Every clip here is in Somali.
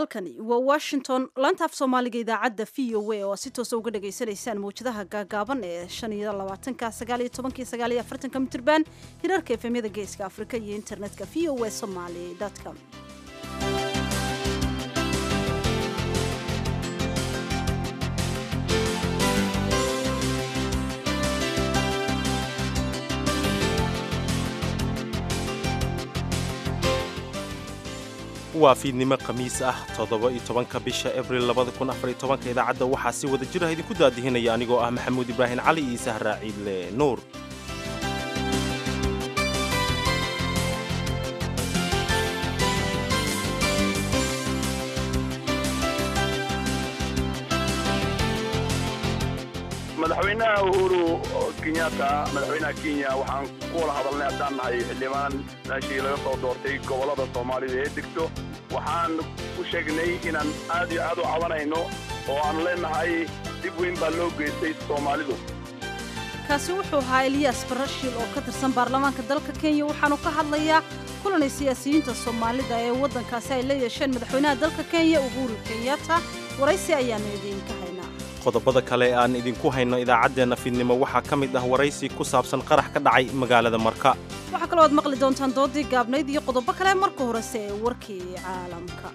halkani waa washington laanta af soomaaliga idaacadda v o a oo si toosa uga dhagaysanaysaan mawjadaha gaagaaban ee shan iyo labaatanka sagaal iyo tobanki sagaal iyo afartanka mitirban hirarka efemyada geeska afrika iyo internetka v o a somaly com waa fiidnimo khamiis ah toddoba-iyo tobanka bisha abril labada kun afar iyo tobanka idaacadda waxaa si wada jir ah idinku daadihinaya anigoo ah maxamuud ibraahim cali iyo sahraa ciidle nuur madaxweynaha uhuru kenyatta madaxweynaha kenya waxaan ku wada hadalnay haddaan nahay xildhibaan meeshii laga soo doortay gobollada soomaalida ee degto waxaan u sheegnay inaan aad iyo aad u cabanayno oo aan leenahay dib weyn baa loo geystay soomaalidu kaasi wuxuu ahaa eliyas barashiil oo ka tirsan baarlamaanka dalka kenya waxaanu ka hadlayaa kulanay siyaasiyiinta soomaalida ee waddankaasi ay la yeesheen madaxweynaha dalka kenya uhuru kenyatta waraysi ayaanu idiinka haynaa qodobada kale ee aan idinku hayno idaacaddeenna fiidnimo waxaa ka mid ah waraysi ku saabsan qarax ka dhacay magaalada marka waxaa kaloo aad maqli doontaan doodii gaabnayd iyo qodobo kale marka horese ee warkii caalamka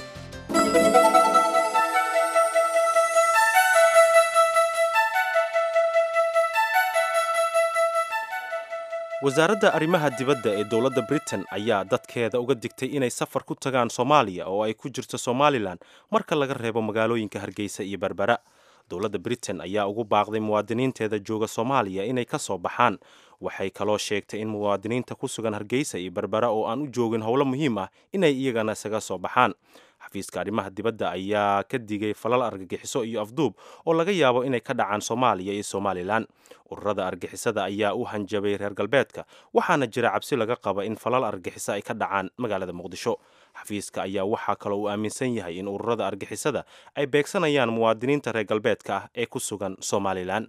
wasaaradda arrimaha dibadda ee dowladda britain ayaa dadkeeda uga digtay inay safar ku tagaan soomaaliya oo ay ku jirto somalilan marka laga reebo magaalooyinka hargeysa iyo berbera dowladda britain ayaa ugu baaqday muwaadiniinteeda jooga soomaaliya inay ka soo baxaan waxay kaloo sheegtay in muwaadiniinta ku sugan hargeysa iyo berbera oo aan u joogin howlo muhiim ah inay iyagana isaga soo baxaan xafiiska arrimaha dibadda ayaa ka digay falal argagixiso iyo afduub oo laga yaabo inay ka dhacaan soomaaliya iyo somalilan ururada argixisada ayaa u hanjabay reer galbeedka waxaana jira cabsi laga qaba in falal argagixiso ay ka dhacaan magaalada muqdisho xafiiska ayaa waxaa kaloo uu aaminsan yahay in ururada argixisada ay beegsanayaan muwaadiniinta reer galbeedka ah ee ku sugan somalilan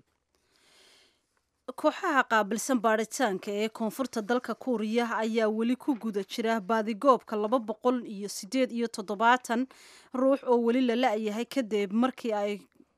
kooxaha qaabilsan baadhitaanka ee koonfurta dalka kuuriya ayaa weli ku guda jira baadigoobka laba boqol iyo siddeed iyo toddobaatan ruux oo weli la la-yahay kadib markii ay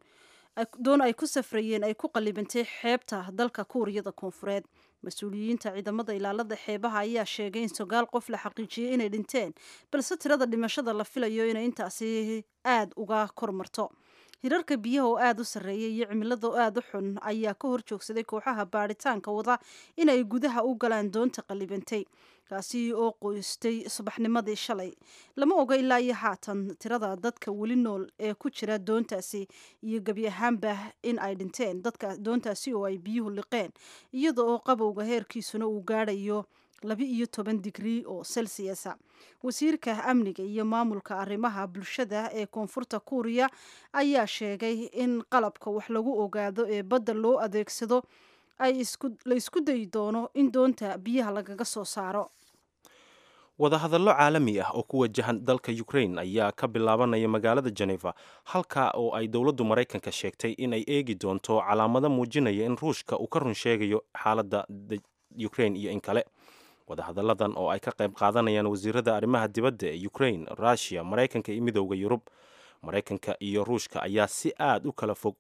doon ay ku safrayeen ay ku qallibantay xeebta dalka kuuriyada koonfureed mas-uuliyiinta ciidamada ilaalada xeebaha ayaa sheegay in sagaal qof la xaqiijiyey inay dhinteen balse tirada dhimashada la filayo inay intaasi aada uga kormarto hirarka biyaha oo aada u sarreeya iyo cimilada oo aada u xun ayaa ka hor joogsaday kooxaha baadhitaanka wada inay gudaha u galaan doonta qallibantay kaasi oo qoystay subaxnimadii shalay lama oga ilaa iyo haatan tirada dadka weli nool ee ku jira doontaasi iyo gebi ahaanba in ay dhinteen dadka doontaasi oo ay biyuhu liqeen iyada oo qabowga heerkiisuna uu gaadhayo laba iyo toban digrii oo celsiasa wasiirka amniga iyo maamulka arrimaha bulshada ee koonfurta kuuriya ayaa sheegay in qalabka wax lagu ogaado ee badda loo adeegsado ay la isku dayi doono in doonta biyaha lagaga soo saaro wadahadallo caalami ah oo ku wajahan dalka ukrain ayaa ka bilaabanaya magaalada geneva halka oo ay dowladdu maraykanka sheegtay in ay eegi doonto calaamado muujinaya in ruushka uu ka run sheegayo xaaladda ukrain iyo in kale wadahadalladan oo ay ka qayb qaadanayaan wasiirada arrimaha dibadda ee ukrain russiya maraykanka iyo midowda yurub maraykanka iyo ruushka ayaa si aad u kala fog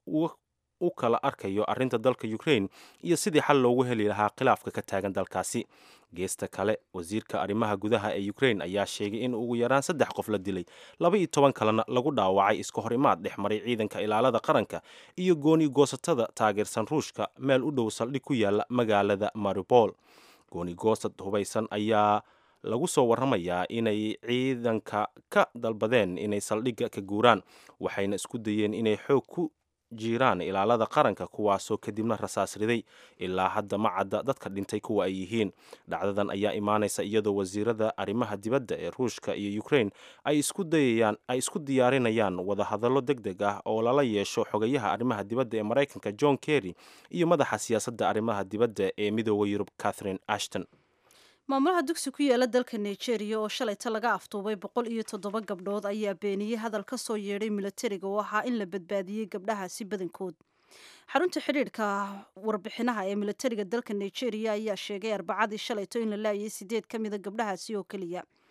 u kala arkayo arrinta dalka ukrain iyo sidii xal loogu heli lahaa khilaafka ka taagan dalkaasi geesta kale wasiirka arrimaha gudaha ee ukrain ayaa sheegay in ugu yaraan saddex qof la dilay laba iyo toban kalena lagu dhaawacay iska hor imaad dhex maray ciidanka ilaalada qaranka iyo gooni goosatada taageersan ruushka meel u dhow saldhig ku yaala magaalada maribol goonigoosad hubaysan ayaa lagu soo warramayaa inay ciidanka ka dalbadeen inay saldhigga ka guuraan waxayna isku dayeen inay xoog ku jiiraan ilaalada qaranka kuwaasoo kadibna rasaas riday ilaa hadda ma cadda dadka dhintay kuwa ay yihiin dhacdadan ayaa imaanaysa iyadoo wasiirada arrimaha dibadda ee ruushka iyo ukrain ay isku dayayaan ay isku diyaarinayaan wadahadallo deg deg ah oo lala yeesho xogayaha arrimaha dibadda ee maraykanka john kerry iyo madaxa siyaasadda arrimaha dibadda ee midooda yurub catherine ashton maamulaha dugsi ku yaala dalka nigeria oo shalayta laga aftuubay boqol iyo toddoba gabdhood ayaa beeniyey hadal ka soo yeedhay milatariga oo ahaa in la badbaadiyey gabdhahaasi badankood xarunta xidhiidhka warbixinaha ee milatariga dalka nigeria ayaa sheegay arbacadii shalayto in la laayay sideed ka mida gabdhahaasi oo keliya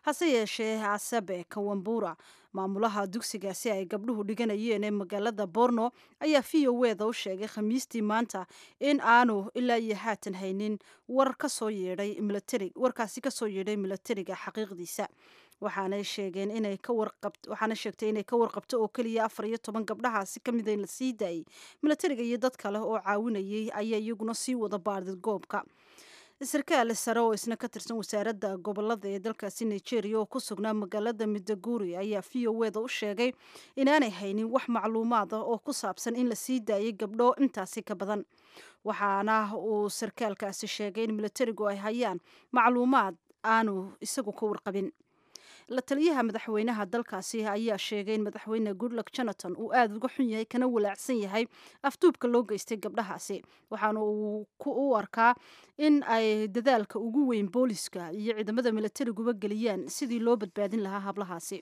hase yeeshee asabe kawambura maamulaha dugsigaasi ay gabdhuhu dhiganayeen ee magaalada borno ayaa v o eda u sheegay khamiistii maanta in aanu ilaa iyo haatan haynin war kasoo yeedhay militari warkaasi kasoo yeedhay milatariga xaqiiqdiisa waxaanay sheegeen inay ka warqab waxaana sheegtay inay ka warqabto oo keliya afar iyo toban gabdhahaasi ka mid in la sii daayay milatariga iyo dad kale oo caawinayay ayaa iyaguna sii wada baadid goobka sarkaal sare oo isna ka tirsan wasaaradda gobolada ee dalkaasi nigeria oo ku sugnaa magaalada midaguri ayaa v o eda u sheegay inaanay haynin wax macluumaad ah oo ku saabsan in la sii daayay gabdho intaasi ka badan waxaana uu sarkaalkaasi sheegay in milatarigu ay hayaan macluumaad aanu isagu ka warqabin la taliyaha madaxweynaha dalkaasi ayaa sheegay in madaxweyne goodluck jonathan uu aada uga xun yahay kana walaacsan yahay afduubka loo geystay gabdhahaasi waxaana uu u arkaa in ay dadaalka ugu weyn booliska iyo ciidamada milatariguba geliyaan sidii loo badbaadin lahaa hablahaasi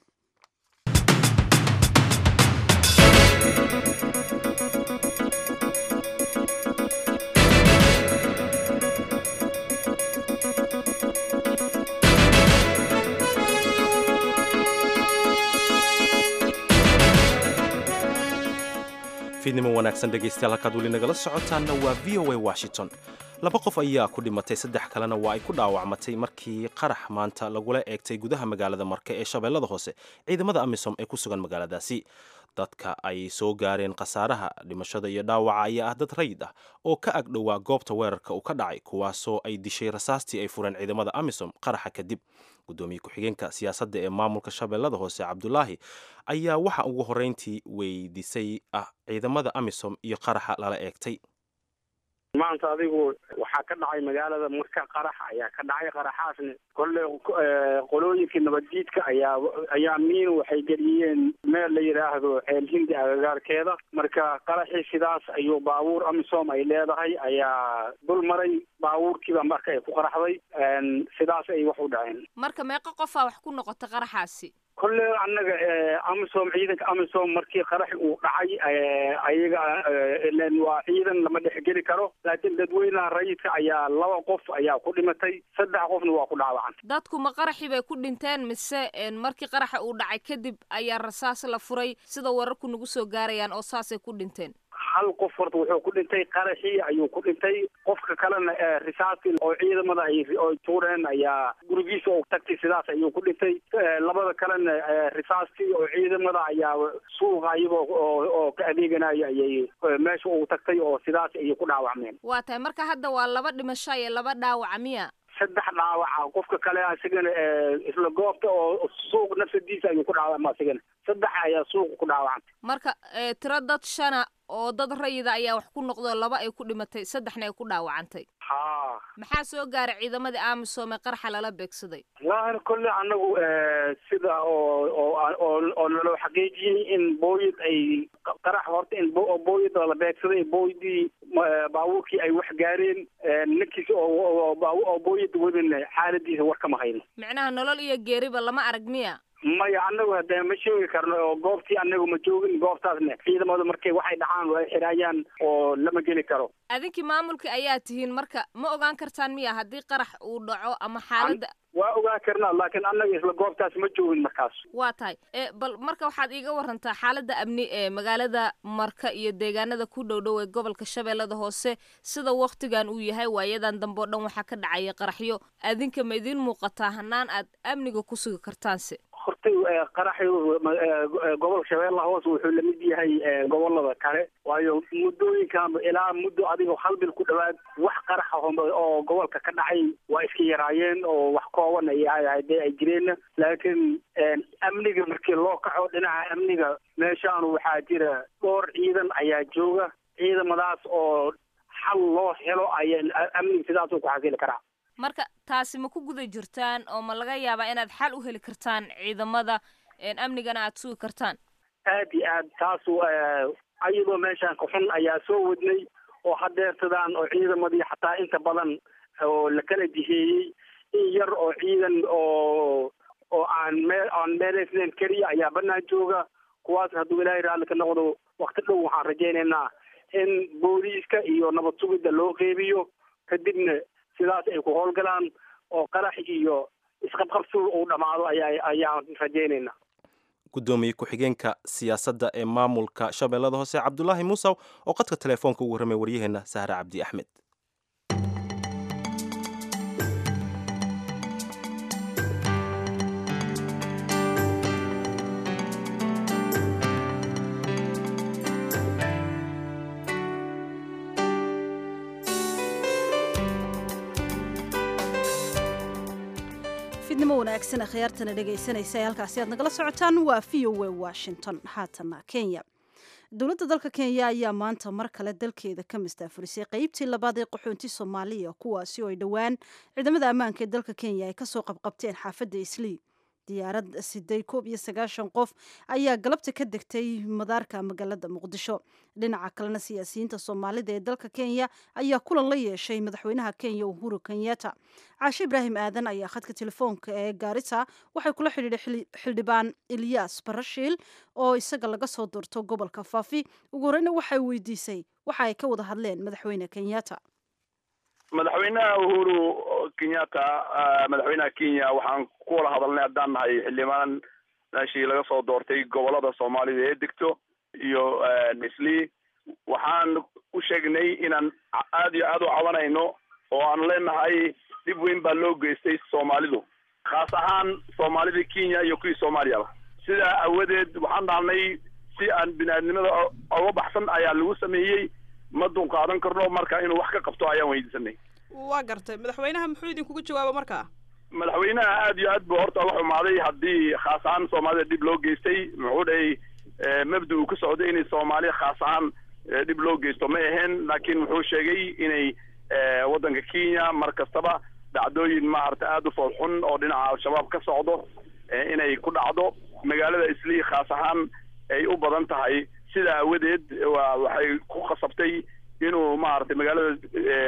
fiidnimo wanaagsan dhegaystayaal halkaad weli nagala socotaanna waa v o a washington laba qof ayaa ku dhimatay saddex kalena waa ay ku dhaawacmatay markii qarax maanta lagula eegtay gudaha magaalada marke ee shabeellada hoose ciidamada amisom ee ku sugan magaaladaasi dadka ay soo gaareen khasaaraha dhimashada iyo dhaawaca ayaa ah dad rayid ah oo ka ag dhowaa goobta weerarka uu ka dhacay kuwaasoo ay dishay rasaastii ay fureen ciidamada amisom qaraxa kadib gudoomiye ku-xigeenka siyaasadda ee maamulka shabeellada hoose cabdulaahi ayaa waxa ugu horreyntii weydiisay ah ciidamada amisom iyo qaraxa lala eegtay maanta adigu waxaa ka dhacay magaalada marka qarax ayaa ka dhacay qaraxaasna kolle qolooyinkii nabaddiidka ayaa ayaa miin waxay geliyeen meel la yidhaahdo ceel hindi agagaarkeeda marka qaraxii sidaas ayuu baabuur amisom ay leedahay ayaa dul maray baabuurkiiba marka ay ku qaraxday sidaas ay wax u dhaceen marka meeqa qofaa wax ku noqota qaraxaasi kolle annaga amisom ciidanka amisom markii qarax uu dhacay ayaga ilen waa ciidan lama dhexgeli karo laakiin dadweynaha rayidka ayaa laba qof ayaa ku dhimatay saddex qofna waa ku dhaawacan dadku ma qaraxii bay ku dhinteen mise markii qaraxa uu dhacay kadib ayaa rasaas la furay sida wararku nagu soo gaarayaan oo saasay ku dhinteen hal qof horta wuxuu ku dhintay qaraxii ayuu ku dhintay qofka kalena risaastii oo ciidamada ay tuureen ayaa gurigiisa oo tagtay sidaas ayuu ku dhintay labada kalena risaastii oo ciidamada ayaa suuqa iyagoo oo ka adeeganaya ayay meesha ugu tagtay oo sidaas ayay ku dhaawacmeen waa tahay marka hadda waa laba dhimasho iyo laba dhaawaca miya saddex dhaawaca qofka kale asigana isla goobta oo suuq nafsadiisa ayuu ku dhaawacma asigana saddex ayaa suuqa ku dhaawacantay marka tiro dad shana oo dad rayida ayaa wax ku noqdo laba ay ku dhimatay saddexna ay ku dhaawacantay ha maxaa soo gaaray ciidamadii amisom ee qarxa lala beegsaday wallahi kolle anagu sida oo oo oo naloo xaqiijiyey in booyad ay qarax horta in booyad la beegsaday booydii baabuurkii ay wax gaareen ninkiis oo oo booyada wadan xaaladiisa war kama hayno micnaha nolol iyo geeriba lama arag miya maya anagu hadee ma sheegi karno oo goobtii anagu ma joogin goobtaasna ciidamadu markay waxay dhacaan way xiraayaan oo lama geli karo adinkii maamulka ayaa tihiin marka ma ogaan kartaan miya haddii qarax uu dhaco ama xaaladda waa ogaan karnaa laakiin annaga isla goobtaas ma joogin markaas waa tahay bal marka waxaad iiga warantaa xaaladda amni ee magaalada marka iyo deegaanada ku dhow dhow ee gobolka shabeellada hoose sida waktigan uu yahay waayadan dambe o dhan waxaa ka dhacaya qaraxyo adinka ma idiin muuqataa hanaan aad amniga ku sugi kartaanse hortay qaraxi gobolka shabeellaha hoose wuxuu lamid yahay gobolada kale waayo muddooyinkan ilaa muddo adigoo hal bil ku dhawaad wax qaraxa oo gobolka ka dhacay waa iska yaraayeen oo wax kooban ay hadee ay jireen laakiin amniga markii loo kaco dhinaca amniga meeshaan waxaa jira dhowr ciidan ayaa jooga ciidamadaas oo xal loo helo ayaa amniga sidaasuu ku xasili karaa marka taasi ma ku guda jirtaan oo ma laga yaabaa inaad xal u heli kartaan ciidamada amnigana aad sugi kartaan aad iyo aad taasu ayadoo meeshaan kaxun ayaa soo wadnay oo hadeertadaan oo ciidamadii xataa inta badan oo la kala jiheeyey in yar oo ciidan oo oo aan meel aan meelaysnayn keliya ayaa banaan jooga kuwaas hadduu ilaahay raalli ka noqdo wakti dhow waxaan rajaynaynaa in booliiska iyo nabad sugidda loo qeybiyo kadibna sidaas ay ku howlgalaan oo qarax iyo isqabqabsuul uu dhamaado ayaa ayaan rajaynayna gudoomiye ku-xigeenka siyaasadda ee maamulka shabeellada hoose cabdulaahi muusaw oo qadka telefoonka ugu warramay waryaheena sahre cabdi axmed fidnimo wanaagsan akhyaartana dhegaysanaysa ee halkaasi aad nagala socotaan waa v o a washington haatana kenya dowladda dalka kenya ayaa maanta mar kale dalkeeda ka mastaafurisay qeybtii labaad ee qaxoonti soomaaliya kuwaasi oo ay dhowaan ciidamada ammaanka ee dalka kenya ay kasoo qabqabteen xaafadda islii diyaarad siday koob iyo sagaashan qof ayaa galabta ka degtay madaarka magaalada muqdisho dhinaca kalena siyaasiyiinta soomaalida ee dalka kenya ayaa kulan la yeeshay madaxweynaha kenya uhuru kenyatta caashe ibraahim aadan ayaa khadka telefoonka ee gaarisa waxay kula xidhiidhay xildhibaan ilyas barashiil oo isaga laga soo doorto gobolka faafi ugu horeyna waxay weydiisay waxa ay ka wada hadleen madaxweyne kenyatta madaxweynaha uhuru kenyatta madaxweynaha kenya waxaan ku wada hadalnay haddaan nahay xildhibaan meeshii laga soo doortay gobolada soomaalida ee degto iyo islii waxaan u sheegnay inaan aad iyo aad u cabanayno oo aan leenahay dhib weyn baa loo geystay soomaalidu khaas ahaan soomaalidii kenya iyo kuwii soomaaliyaba sidaa awadeed waxaan dhahnay si aan bini-aadnimada oga baxsan ayaa lagu sameeyey ma dunqaadan karno marka inuu wax ka qabto ayaan weydiisanay waa gartay madaxweynaha muxuu idinkugu jawaaba markaa madaxweynaha aad iyo aad buu horta uga xumaaday haddii khaas ahaan soomaalida dhib loo geystay muxuu dhahay mabda uu ka socday inay soomaaliya khaas ahaan dhib loo geysto ma aheen laakiin wuxuu sheegay inay waddanka kenya mar kastaba dhacdooyin maarata aada u foolxun oo dhinaca al-shabaab ka socdo inay ku dhacdo magaalada islii khaas ahaan ay u badan tahay sidaa awadeed wa waxay ku khasabtay inuu maaragtay magaalada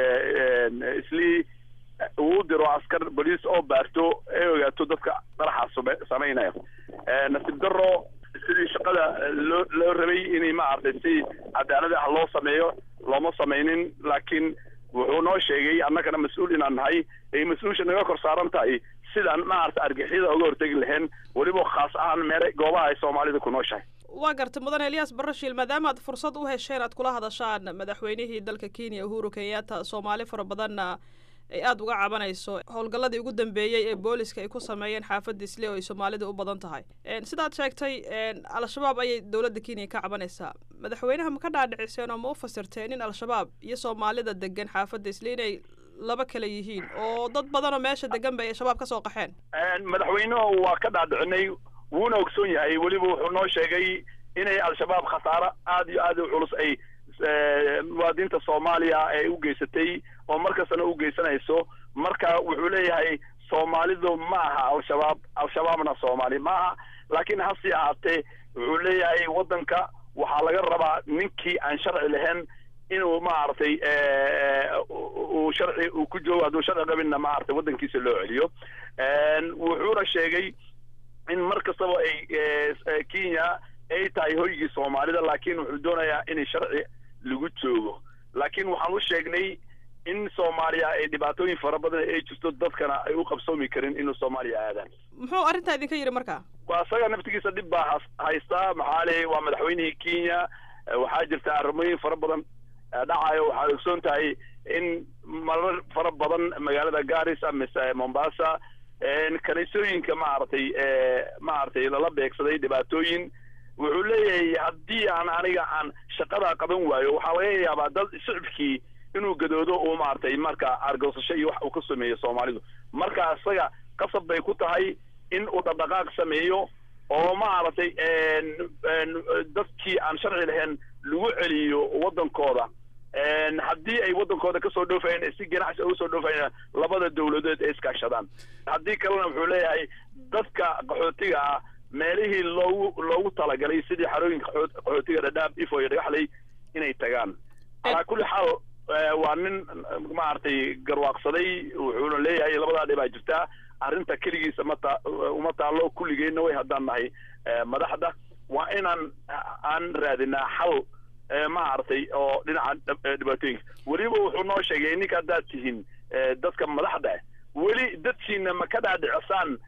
islii uu diro askar boliis oo baarto ay ogaato dadka qaraxa samaynaya nasiib daro sidii shaqada loo loo rabay inay maaragtay si cadaalad ah loo sameeyo looma samaynin laakiin wuxuu noo sheegay annagana mas-uul inaan nahay ay mas-uulsha naga kor saaran tahay sidaan maaragta argixyada uga hortegi lahayn weliba khaas ahaan meele goobaha ay soomaalida ku nooshahay waa gartay mudane eliyas barashiil maadaama aad fursad u hesheen aad kula hadashaan madaxweynihii dalka kenya uhuru kenyatta soomaali fara badanna ay aada uga cabanayso howlgalladii ugu dambeeyey ee booliska ay ku sameeyeen xaafadda isle oo ay soomaalida u badan tahay sidaad sheegtay al-shabaab ayay dowladda kenya ka cabanaysaa madaxweynaha ma ka dhaadhiciseen oo ma u fasirteen in al-shabaab iyo soomaalida degan xaafadda isle inay laba kale yihiin oo dad badanoo meesha degan ba ay shabaab ka soo qaxeen madaxweynuhu waa ka dhaadhicinay wuuna ogsoon yahay weliba wuxuu noo sheegay inay al-shabaab khasaaro aada iyo aada u culus ay muwaadiniinta soomaaliya ay u geysatay oo markastana u geysanayso marka wuxuu leeyahay soomaalidu ma aha al-shabaab al-shabaabna soomaali ma aha laakiin hase ahaatee wuxuu leeyahay waddanka waxaa laga rabaa ninkii aan sharci lahayn inuu maaragtay uu sharci uu ku joogo hadduu sharci qabinna maaragtay waddankiisa loo celiyo wuxuuna sheegay in mar kastaba ay kenya ay tahay hoygii soomaalida laakiin wuxuu doonayaa in sharci lagu joogo laakiin waxaan u sheegnay in soomaaliya ay dhibaatooyin fara badan ay jirto dadkana ay u qabsoomi karin inuu soomaaliya aadaan muxuu arrintaa idinka yidhi marka waa isaga naftigiisa dhib baa haystaa maxaa le waa madaxweynihii kenya waxaa jirta arrimooyin fara badan dhacayo waxaad ogsoon tahay in marar fara badan magaalada garissa mise mombasa kaniisooyinka maaragtay maaragtay lala beegsaday dhibaatooyin wuxuu leeyahay haddii aan aniga aan shaqadaa qaban waayo waxaa laga yaabaa dad shicibkii inuu gadoodo uu maaragtay marka argosasho iyo wax uu ka sameeyo soomaalidu marka isaga qasab bay ku tahay in uu dhaqdhaqaaq sameeyo oo maaragtay dadkii aan sharci lahayn lagu celiyo waddankooda haddii ay waddankooda kasoo dhoofayeen si ganacsi uga soo dhoofayeen labada dawladood ay iskaashadaan haddii kalena wuxuu leeyahay dadka qaxootiga ah meelihii loogu loogu talagalay sidii xarooyinka qaxootiga dhadhaab ifo iyo dhagaxley inay tagaan calaa kulli xaal waa nin maaragtay garwaaqsaday wuxuuna leeyahay labadaa dhibaa jirtaa arrinta keligiisa mata uma taallo kulligeenna way haddaan nahay madaxda waa inaan aan raadinaa xal maaragtay oo dhinaca dhibaatooyinka weliba wuxuu noo sheegay ninka haddaad tihiin dadka madaxda ah weli dadkiina ma ka dhaadhicisaan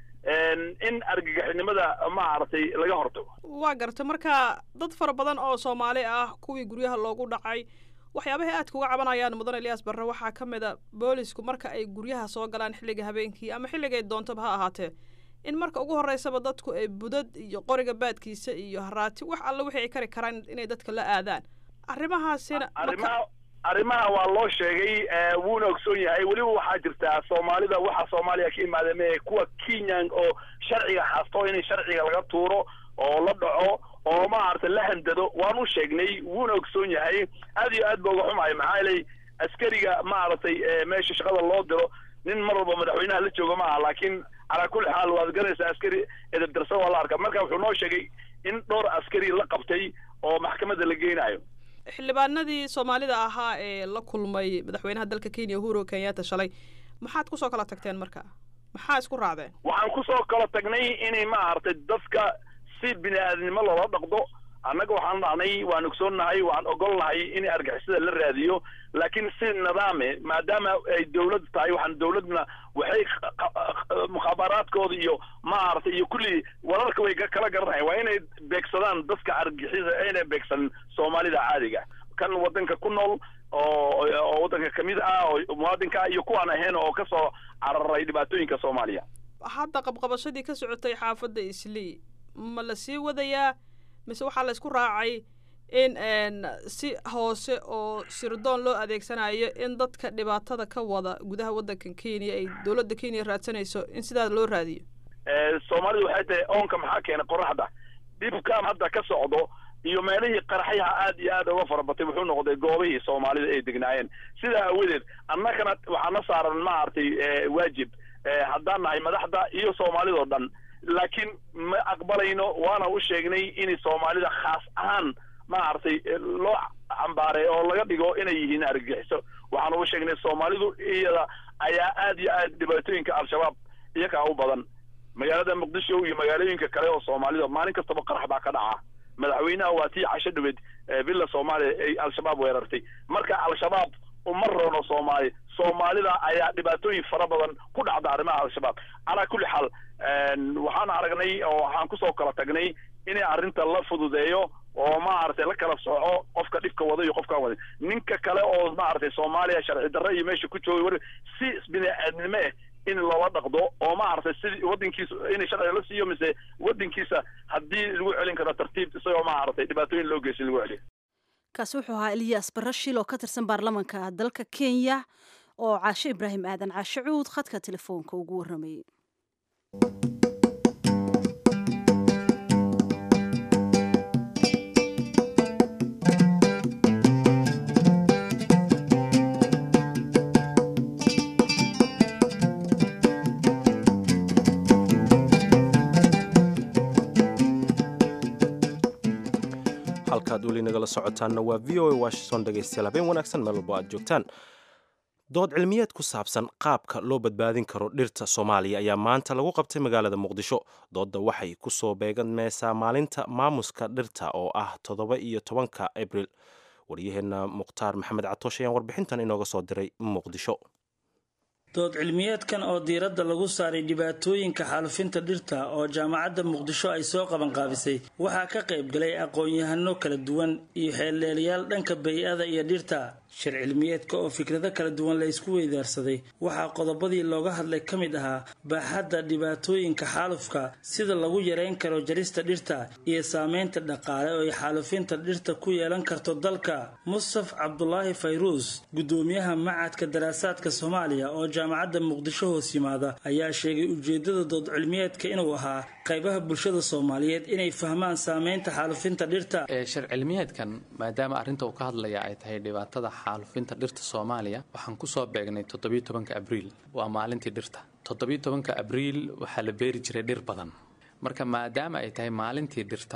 in argagixinimada maaragtay laga hortago waa garta marka dad fara badan oo soomaali ah kuwii guryaha loogu dhacay waxyaabahay aadka uga cabanayaan mudan eliyaas barre waxaa ka mid a boolisku marka ay guryaha soo galaan xilliga habeenkii ama xilligay doontaba ha ahaatee in marka ugu horreysaba dadku ay budad iyo qoriga baadkiisa iyo haraati wax alle wixii ay kari karaan inay dadka la aadaan arrimahaasina arrimaha arrimaha waa loo sheegay wuuna ogsoon yahay weliba waxaa jirtaa soomaalida waxa soomaaliya ka imaada mee kuwa kenyan oo sharciga haasto in sharciga laga tuuro oo la dhaco oo maaragtay la handado waan u sheegnay wuuna ogsoon yahay aad iyo aad ba uga xumahay maxaa yeelay askariga maaragtay meesha shaqada loo diro nin mar walba madaxweynaha la jooga ma aha laakiin calaa kulli xaal waad garanaysaa askari edebdarsan waa la arkaa marka wuxuu noo sheegay in dhowr askari la qabtay oo maxkamadda la geynayo xildhibaanadii soomaalida ahaa ee la kulmay madaxweynaha dalka kenya uhuru kenyatta shalay maxaad kusoo kala tagteen marka maxaa isku raacdeen waxaan kusoo kala tagnay inay maaragtay dadka si bini aadamnimo loola dhaqdo annaga waxaan dhacnay waan ogsoonnahay waan ogolnahay in argixisada la raadiyo laakiin si nidaame maadaama ay dawlad tahay waxaan dawladna waxay mukhaabaraadkooda iyo maaragtay iyo kulli wararka way kala garanayan waa inay beegsadaan dadka argixisa ayna beegsanin soomaalida caadiga kan waddanka ku nool oo oo waddanka kamid ah oo muwaadinka iyo kuwaan ahayn oo kasoo cararay dhibaatooyinka soomaaliya hadda qabqabashadii ka socotay xaafadda islii ma la sii wadayaa mise waxaa la isku raacay in si hoose oo sirdoon loo adeegsanayo in dadka dhibaatada ka wada gudaha waddankan kenya ay dowladda kenya raadsanayso in sidaa loo raadiyo soomaalidu waxay tahay oonka maxaa keenay qoraxda dhibkan hadda ka socdo iyo meelihii qaraxyaha aad iyo aad uga fara batay wuxuu noqday goobihii soomaalida ay degnaayeen sidaa aawadeed annagana waxaana saaran maaragtay waajib haddaan nahay madaxda iyo soomaalidao dhan laakiin ma aqbalayno waana u sheegnay in soomaalida khaas ahaan maaragtay loo cambaaray oo laga dhigo inay yihiin argagixiso waxaan ugu sheegnay soomaalidu iyada ayaa aad iyo aad dhibaatooyinka al-shabaab iyakaa u badan magaalada muqdisho iyo magaalooyinka kale oo soomaalida maalin kastaba qarax baa ka dhaca madaxweynaha waa tii casho dhaweed villa soomaaliya ay al-shabaab weerartay marka al-shabaab uma roono soomaali soomaalida ayaa dhibaatooyin fara badan ku dhacda arrimaha al-shabaab calaa kulli xaal waxaan aragnay oo waxaan kusoo kala tagnay inay arrinta la fududeeyo oo maaragtay la kala sooco qofka dhibka wada iyo qofkaan wada ninka kale oo maaragtay soomaaliya sharci darre iyo meesha ku joogay war si bini aadnimo ah in loola dhaqdo oo maaragtay sidii waddankiisa in sharciga la siiyo mise waddankiisa haddii lagu celin karo tartiib isagoo maaragtay dhibaatooyin loo geysan lagu celiyo kaasi wuxuu ahaa eliyas barashil oo ka tirsan baarlamanka dalka kenya oo caashe ibraahim aadan caashe cuud khadka telefoonka ugu warramayay halkaad weli nagala socotaanna waa v o a washington dhegaystayaal habeen wanaagsan meel walbo aad joogtaan dood cilmiyeed ku saabsan qaabka loo badbaadin karo dhirta soomaaliya ayaa maanta lagu qabtay magaalada muqdisho doodda waxay ku soo beeganmaysaa maalinta maamuska dhirta oo ah toddoba iyo tobanka abril waryaheenna mukhtaar maxamed catoosh ayaan warbixintan inooga soo diray muqdisho dood cilmiyeedkan oo diiradda lagu saaray dhibaatooyinka xaalufinta dhirta oo jaamacadda muqdisho ay soo qabanqaabisay waxaa ka qayb galay aqoon-yahano kala duwan iyo xeeldheelayaal dhanka bay-ada iyo dhirta shir cilmiyeedka oo fikrado kala duwan la ysku weydaarsaday waxaa qodobadii looga hadlay ka mid ahaa baaxadda dhibaatooyinka xaalufka sida lagu yareyn karo jarista dhirta iyo saameynta dhaqaale oo ay xaalufinta dhirta ku yeelan karto dalka mustaf cabdulaahi fayruus guddoomiyaha macadka daraasaadka soomaaliya oo jaamacadda muqdisho hoos yimaada ayaa sheegay ujeedada dood cilmiyeedka inuu ahaa qaybaha bulshada soomaaliyeed inay fahmaan saameynta xaalufinta dhirta shir cilmiyeedkan maadaama arrinta uu ka hadlaya ay tahay dhibaatada xaalufinta dhirta soomaaliya waxaan kusoo beegnay toddobiyo tobanka abriil waa maalintii dhirta toddobiyo tobanka abriil waxaa la beeri jiray dhir badan marka maadaama ay tahay maalintii dhirta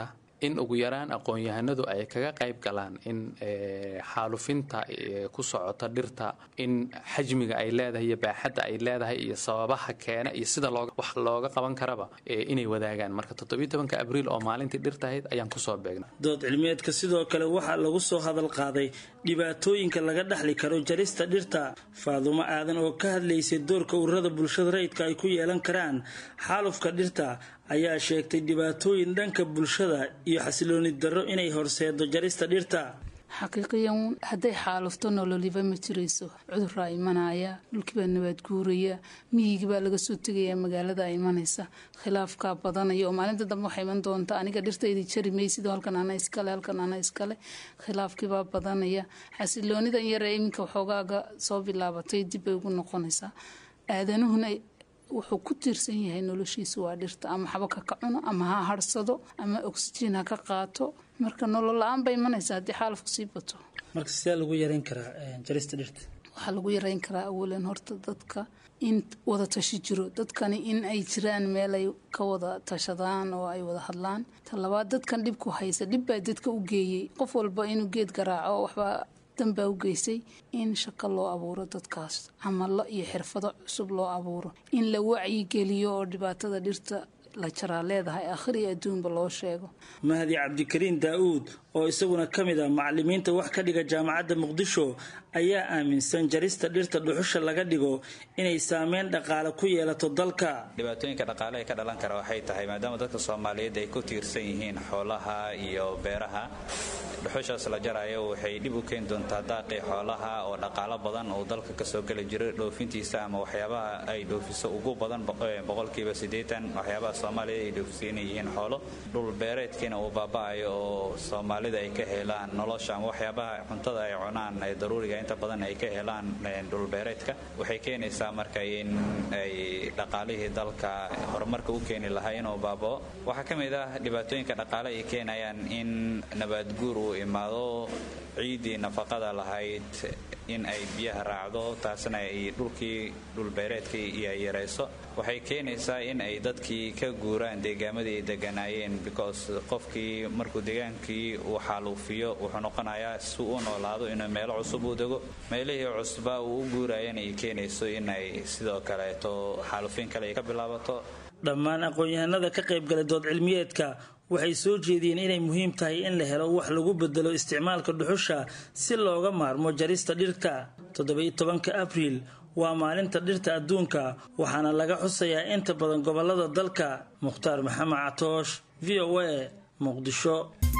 in ugu yaraan aqoon-yahanadu ay kaga qayb galaan in xaalufinta ku socota dhirta in xajmiga ay leedahay iyo baaxadda ay leedahay iyo sababaha keena iyo sida wax looga qaban karaba inay wadaagaan marka toddobiyo tobanka abriil oo maalintii dhirtahayd ayaan kusoo beegnay dood cilmiyeedka sidoo kale waxaa lagu soo hadal qaaday dhibaatooyinka laga dhaxli karo jarista dhirta faadumo aadan oo ka hadlaysay doorka ururada bulshada rayidka ay ku yeelan karaan xaalufka dhirta ayaa sheegtay dhibaatooyin dhanka bulshada iyo xasilooni darro inay horseedo jarista dhirta xaqiiqiyan hadday xaalufto nololiba ma jirayso cuduraa imanaya dhulkiibaa nabaad guuraya miyigii baa laga soo tegayaa magaalada imanaysa khilaafkaa badanaya oo maalinta dambe waxaa iman doonta aniga dhirtaydi jari maysid halkan ana iskale halkan ana iskale khilaafkiibaa badanaya xasiloonidan yare iminka waxoogaaga soo bilaabatay dib bay ugu noqonaysaa aadanuhuna wuxuu ku tiirsan yahay noloshiisa waa dhirta ama xabaka ka cuno ama ha harsado ama oxygen ha ka qaato marka nolol la-aan bay imanaysa haddii xaalafku sii bato marka sidee lagu yareyn karaa jarista dhirta waxaa lagu yareyn karaa awalan horta dadka in wada tashi jiro dadkani in ay jiraan meel ay ka wada tashadaan oo ay wada hadlaan ta labaad dadkan dhibku haysa dhib baa dadka u geeyey qof walba inuu geed garaaco waxbaa danbaa u geysay in shaqo loo abuuro dadkaas camalo iyo xirfado cusub loo abuuro in la wacyigeliyo oo dhibaatada dhirta la jaraa leedahay akhri adduunba loo sheego mahdi cabdikariin daa-uud oo isaguna ka mid ah macalimiinta wax ka dhiga jaamacadda muqdisho ayaa aaminsan jarista dhirta dhuxusha laga dhigo inay saameyn dhaqaale ku yeelato dalka dhibaatooyinka dhaqaale ee ka dhalan kara waxay tahay maadaama dadka soomaaliyeed ay ku tiirsan yihiin xoolaha iyo beeraha dhuxushaas la jarayo waxay dhib u keeni doontaa daaqii xoolaha oo dhaqaalo badan oo dalka kasoo geli jira dhoofintiisa ama waxyaabaha ay dhoofiso ugu badan boqolkiiba siddeetan waxyaabaha soomaaliya ay dhoofisa inay yihiin xoolo dhul beereedkiina uu baaba-ayo oo soomaalida ay ka helaan nolosha ama waxyaabaha cuntada ay cunaan ee daruuriga inta badan ay ka helaan dhulbeereedka waxay keenaysaa marka in ay dhaqaalihii dalka horumarka u keeni lahaa inuu baabao waxaa ka mid ah dhibaatooyinka dhaqaale ay keenayaan in nabaadguur uu imaado ciiddii nafaqada lahayd in ay biyaha raacdo taasna ay dhulkii dhulbeereedkii iyo ay yarayso waxay keenaysaa in ay dadkii ka guuraan deegaamadii ay deganaayeen because qofkii markuu deegaankii uu xaaluufiyo wuxuu noqonayaa si u noolaado inuu meelo cusub u dego meelihii cusba uu u guurayana ay keenayso in ay sidoo kaleeto xaaluufin kale ay ka bilaabato dhammaan aqoon-yahanada ka qaybgalay dood cilmiyeedka waxay soo jeediyeen inay muhiim tahay in la helo wax lagu bedelo isticmaalka dhuxusha si looga maarmo jarista dhirta toddoba-iyo tobanka abriil waa maalinta dhirta adduunka waxaana laga xusayaa inta badan gobolada dalka mukhtaar maxamed catoosh v o a muqdisho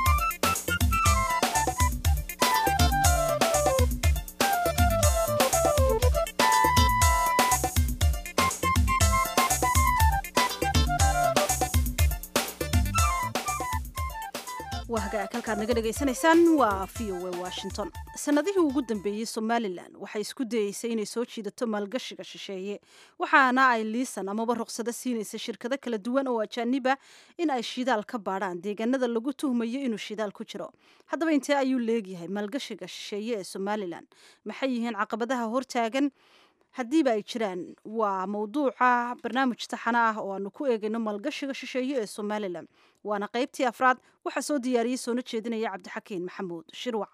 waa hagaag halkaad naga dhagaysanaysaan waa v o a washington sanadihii ugu dambeeyey somalilan waxay isku dayeysay inay soo jiidato maalgashiga shisheeye waxaana ay liisan amaba ruqsado siinaysa shirkado kala duwan oo ajaaniba in ay shidaal ka baadhaan deegaanada lagu tuhmayo inuu shidaal ku jiro haddaba intee ayuu leegyahay maalgashiga shisheeye ee somalilan maxay yihiin caqabadaha hortaagan haddiiba ay jiraan waa mawduuca barnaamij taxana ah oo aanu ku eegayno maalgashiga shisheeye ee somalilan waana qaybtii afraad waxaa soo diyaariyey soona jeedinaya cabdixakiin maxamuud shirwac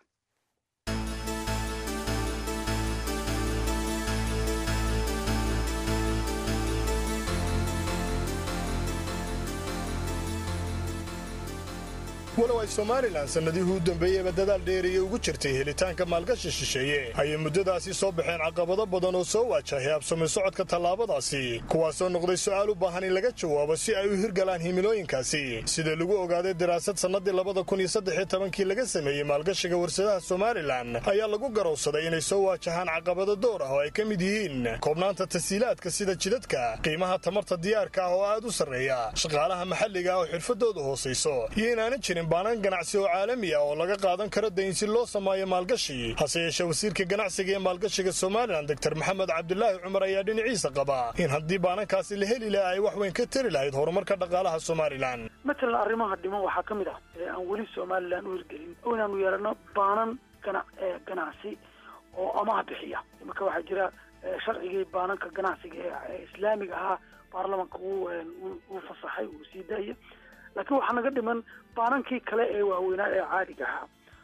walow ay somalilan sannadihii u dambeeyeyba dadaal dheeriya ugu jirtay helitaanka maalgashi shisheeye ayay muddadaasi soo baxeen caqabado badan oo soo waajahay habsami socodka tallaabadaasi kuwaasoo noqday su'aal u baahan in laga jawaabo si ay u hirgalaan himilooyinkaasi sida lagu ogaaday daraasad sannadii labada kun iyo saddexiyo tobankii laga sameeyey maalgashiga warsadaha somalilan ayaa lagu garowsaday inay soo waajahaan caqabado door ah oo ay ka mid yihiin koobnaanta tasiilaadka sida jidadka qiimaha tamarta diyaarka ah oo aad u sarreeya shaqaalaha maxalliga ah oo xirfadoodu hoosayso iyo inaana jirin baanan ganacsi oo caalami ah oo laga qaadan karo dayn si loo sameeyo maalgashi hase yeeshee wasiirka ganacsiga ee maalgashiga somalilan doktor maxamed cabdulaahi cumar ayaa dhinaciisa qaba in haddii baanankaasi la heli laha ay wax weyn ka tari lahayd horumarka dhaqaalaha somalilan matalan arrimaha dhiman waxaa ka mid ah ee aan weli somalilan u hirgelin oo inaanu yeelano baanan gana ganacsi oo amaah bixiya imarka waxaa jira sharcigii baananka ganacsiga ee islaamiga ahaa baarlamanka uu fasaxay uu sii daaya laakiin waxaa naga dhiman baanankii kale ee waaweynaa ee caadiga ahaa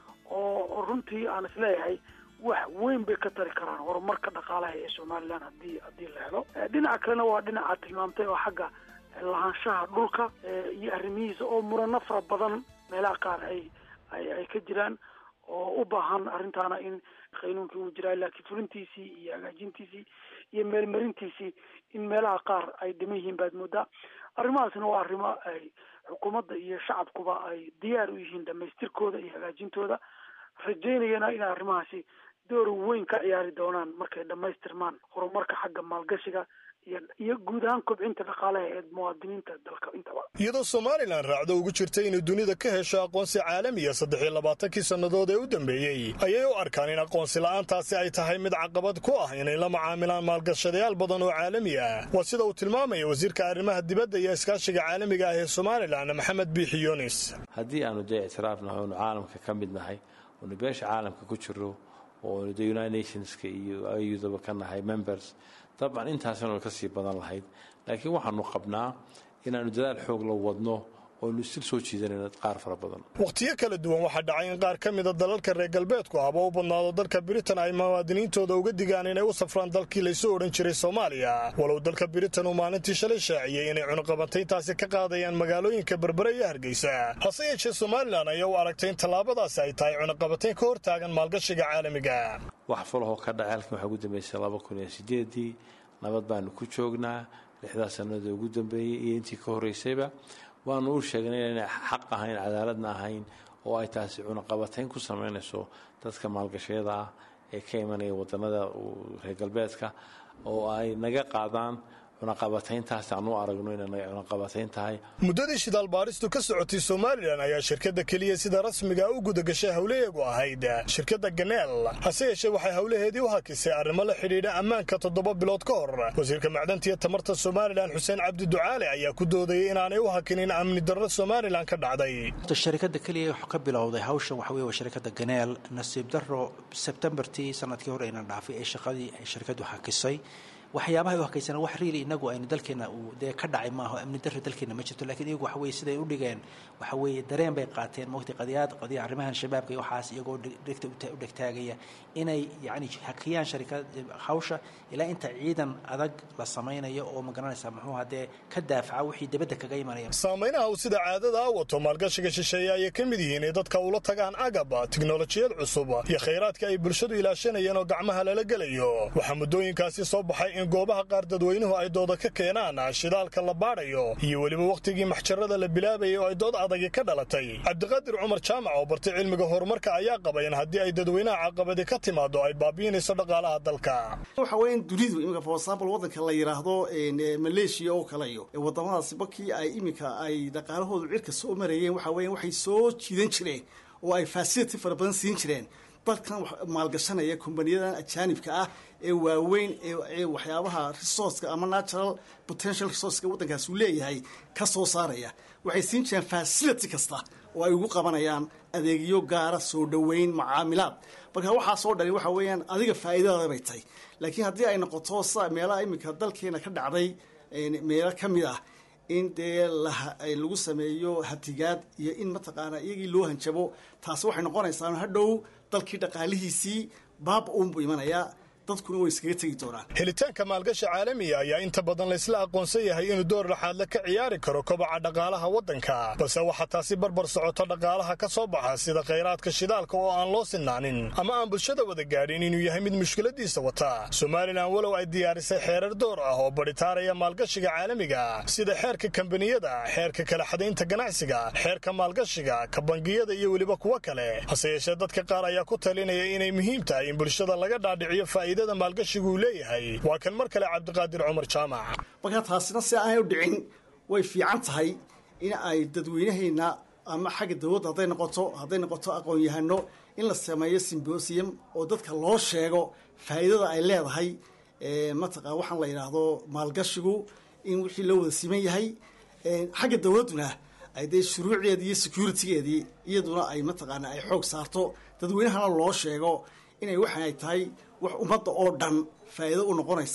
oo runtii aan isleeyahay wax weyn bay ka tari karaan horumarka dhaqaalaha ee somalilan hadii haddii la helo dhinaca kalena waa dhinaca tilmaamtay oo xagga lahaanshaha dhulka iyo arrimihiisa oo murano fara badan meelaha qaar ay ay ay ka jiraan oo u baahan arrintaana in qaynuunkii uu jiraa laakiin fulintiisii iyo hagaajintiisii iyo meelmarintiisii in meelaha qaar ay dhiman yihiin baad moodaa arrimahaasna waa arrimo ay xukuumadda iyo shacabkuba ay diyaar u yihiin dhamaystirkooda iyo hagaajintooda rajaynayana in arrimahaasi door weyn ka ciyaari doonaan markay dhamaystirmaan horumarka xagga maalgashiga iyo guud ahaan kobcinta dhaqaalaha ee muwaadiniinta dalka intaba iyadoo somalilan raacdo ugu jirta inay dunida ka hesho aqoonsi caalamiya saddex iyo labaatankii sannadood ee u dambeeyey ayay u arkaan in aqoonsi la'aantaasi ay tahay mid caqabad ku ah inay la macaamilaan maalgashadayaal badan oo caalami ah waa sida uu tilmaamaya wasiirka arrimaha dibadda iyo iskaashiga caalamiga ah ee somalilan maxamed biixi yunis haddii aanu dee ictiraafnahay oonu caalamka ka mid nahay oonu beesha caalamka ku jiro oonu de united nationska iyo ayudaba ka nahay members dabcan intaasina ka sii badan lahayd laakiin waxaanu qabnaa inaanu dadaal xoog la wadno oonu sil soo jiidanayno qaar fara badan wakhtiyo kala duwan waxaa dhacay in qaar ka mida dalalka reer galbeedku ahba u badnaado dalka britain ay muwaadiniintooda uga digaan inay u safraan dalkii laysu odhan jiray soomaaliya walow dalka britain uu maalintii shalay shaaciyey inay cunuqabantayntaasi ka qaadayaan magaalooyinka berbere iyo hargeysa hase yeeshee somalilan ayaa u aragtay in tallaabadaasi ay tahay cunuqabantayn ka hor taagan maalgashiga caalamiga wax falahoo ka dhacay halkan waxaa ugu dambeysay laba kun iyo sideedii nabad baanu ku joognaa lixdaas sannadood ugu dambeeyey iyo intii ka horreysayba waanu u sheegnay inay xaq ahayn cadaaladna ahayn oo ay taasi cunaqabatayn ku samaynayso dadka maalgashayada ah ee ka imanaya wadanada reer galbeedka oo ay naga qaadaan cunaqabatayntaas aan u aragno inay cunaqabatayn tahay muddadii shidaal baaristu ka socotay somalilan ayaa shirkadda keliya sida rasmiga u gudagashay howlaheegu ahayd shirkadda ganeel hase yeeshee waxay howlaheedii u hakisay arrimo la xidhiidha ammaanka toddoba bilood ka hor wasiirka macdanta iyo tamarta somalilan xuseen cabdi ducaale ayaa ku doodayay inaanay u hakinin amni darro somalilan ka dhacday shirkadda keliya wax ka bilowday hawshan waxa weye waa shirkadda ganeel nasiib darro sebtembartii sanadkii hore aynan dhaafay ee shaqadii ay shirkaddu hakisay waxyaabaha u hakaysana wax riili inagu aynu dalkeena uu dee ka dhacay maaho amni darri dalkeena ma jirto lakiin iyagu waxa weye siday u dhigeen waxa weeye dareen bay qaateen mogtay qadiyaad qadiya arrimahan shabaabka iyo waxaas iyagoo dhegta u dhegtaagaya inay yacni hakiyaan sharikad hawsha ilaa inta ciidan adag la samaynayo oo magaranaysa muxuu hadee ka daafaca wixii dibadda kaga imanaya saameynaha uu sida caadada a wato maalgashiga shisheeye ayay ka mid yihiin ee dadka ula tagaan agab tiknolojiyad cusub iyo khayraadka ay bulshadu ilaashanayeen oo gacmaha lala gelayo waxaa muddooyinkaasi soo baxay in goobaha qaar dadweynuhu ay dooda ka keenaan shidaalka la baadhayo iyo weliba wakhtigii maxjarada la bilaabayay oo ay dood adagi ka dhalatay cabdiqaadir cumar jaamac oo bartay cilmiga horumarka ayaa qaba in haddii ay dadweynaha caqabadi ka timaado ay baabi'inayso dhaqaalaha dalka waxa weya in dunidu iminka for example waddanka la yidhaahdo maleeshiya oo kale iyo wadamadaasi markii ay iminka ay dhaqaalahoodu cirka soo marayeen waxa weya waxay soo jiidan jireen oo ay facility fara badan siin jireen dadkan maalgashanaya kumbaniyadan ajaanibka ah ee waaweyn ee waxyaabaha resourceka ama natural potential resourceka waddankaas uu leeyahay ka soo saaraya waxay siin jireen facility kasta oo ay ugu qabanayaan adeegyo gaara soo dhoweyn macaamilaad marka waxaa soo dhali waxa weeyaan adiga faa'iidadaada bay tahay laakiin haddii ay noqoto sida meelaha iminka dalkeena ka dhacday meelo ka mid ah in dee lagu sameeyo hatigaad iyo in mataqaanaa iyagii loo hanjabo taasi waxay noqonaysaa hadhow dalkii dhaqaalihiisii baaba uunbuu imanayaa dadkuna way iskaga tegi doonaan helitaanka maalgashi caalamiga ayaa inta badan laysla aqoonsan yahay inuu door laxaadle ka ciyaari karo kobaca dhaqaalaha waddanka balse waxaa taasi barbar socoto dhaqaalaha ka soo baxa sida khayraadka shidaalka oo aan loo sinaanin ama aan bulshada wada gaadhin inuu yahay mid mushkiladiisa wata somalilan walow ay diyaarisay xeerar door ah oo badhitaaraya maalgashiga caalamiga sida xeerka kambaniyada xeerka kala xadaynta ganacsiga xeerka maalgashiga ka bangiyada iyo weliba kuwo kale hase yeeshee dadka qaar ayaa ku talinaya inay muhiim tahay in bulshada laga dhaadhiciyo faa'iidada maalgashigu uu leeyahay waa kan mar kale cabdiqaadir cumar jaamac marka taasina si aanay u dhicin way fiican tahay in ay dadweynahayna ama xagga dawladda hadday noqoto hadday noqoto aqoon-yahano in la sameeyo simbosium oo dadka loo sheego faa'iidada ay leedahay mataqa waxaan la yidhaahdo maalgashigu in wixii loo wada siman yahay xagga dawladduna ay dee shuruucdeedii iyo securitygeedii iyaduna ay mataqaana ay xoog saarto dadweynahana loo sheego inay waxan ay tahay wax ummadda oo dhan faa'iido u noqonaysa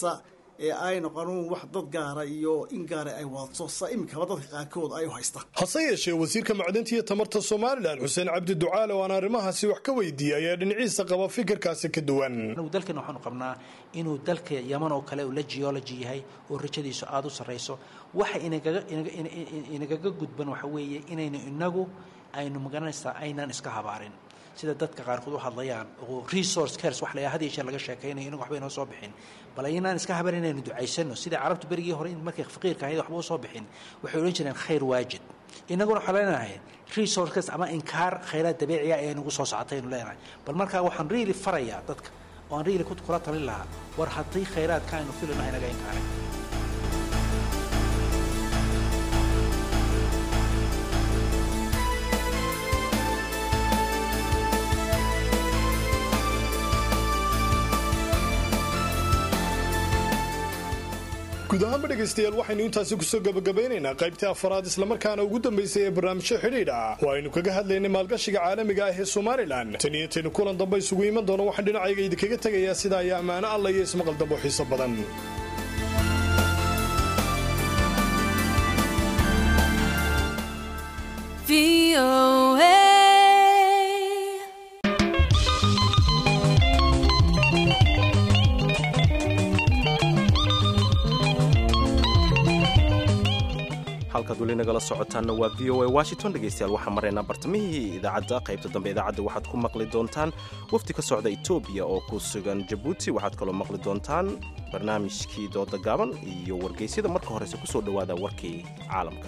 ee ay noqonin wax dad gaara iyo in gaara ay wadato sa iminkaba dadka qaarkood ay u haystaan hase yeeshee wasiirka macdinta iyo tamarta somalilan xuseen cabdi ducaale oo aan arrimahaasi wax ka weydiiyey ayaa dhinaciisa qaba fikirkaasi ka duwan anagu dalkeena waxaanu qabnaa inuu dalka yaman oo kale uu la geology yahay oo rajadiisu aada u sarrayso waxa inagaga inagaga gudban waxa weeye inaynu inagu aynu magaranaysaa aynaan iska habaarin sida dadka qaarkood u hadlayaan oo resource cares wax la had iyo jeer laga sheekaynayo inagu waxba inoo soo bixin bal aynaan iska habarin inaynu ducaysano sida carabtu berigii hore in markay faqiirka ahayd waxba u soo bixin waxay odhan jireen khayr waajid inaguna waxaan leenahay resource cares ama inkaar khayraad dabiiciya ee nagu soo socotay aynu leenahay bal markaa waxaan really farayaa dadka oo aan really kula talin lahaa war haddii khayraadka aynu filino inaga inkaaray guud ahaanba dhegaystayaal waxaynu intaasi kusoo gabagabaynaynaa qaybtii afaraad islamarkaana ugu dambaysay ee barnaamijyo xidhiidh ah oo aynu kaga hadlaynay maalgashiga caalamiga ah ee somalilan tan iyo intaynu kulan dambe isugu iman doono waxaan dhinacayga idinkaga tegayaa sidaa iyo ammaano alla iyo ismaqal dambo xiiso badan halkaad weli nagala socotaanna waa v o a washington dhegaystayaal waxaan maraynaa bartamihii idaacadda qaybta dambe idaacadda waxaad ku maqli doontaan wafdi ka socda etoobiya oo ku sugan jabuuti waxaad kaloo maqli doontaan barnaamijkii dooda gaaban iyo wargeysyada marka horese ku soo dhowaada warkii caalamka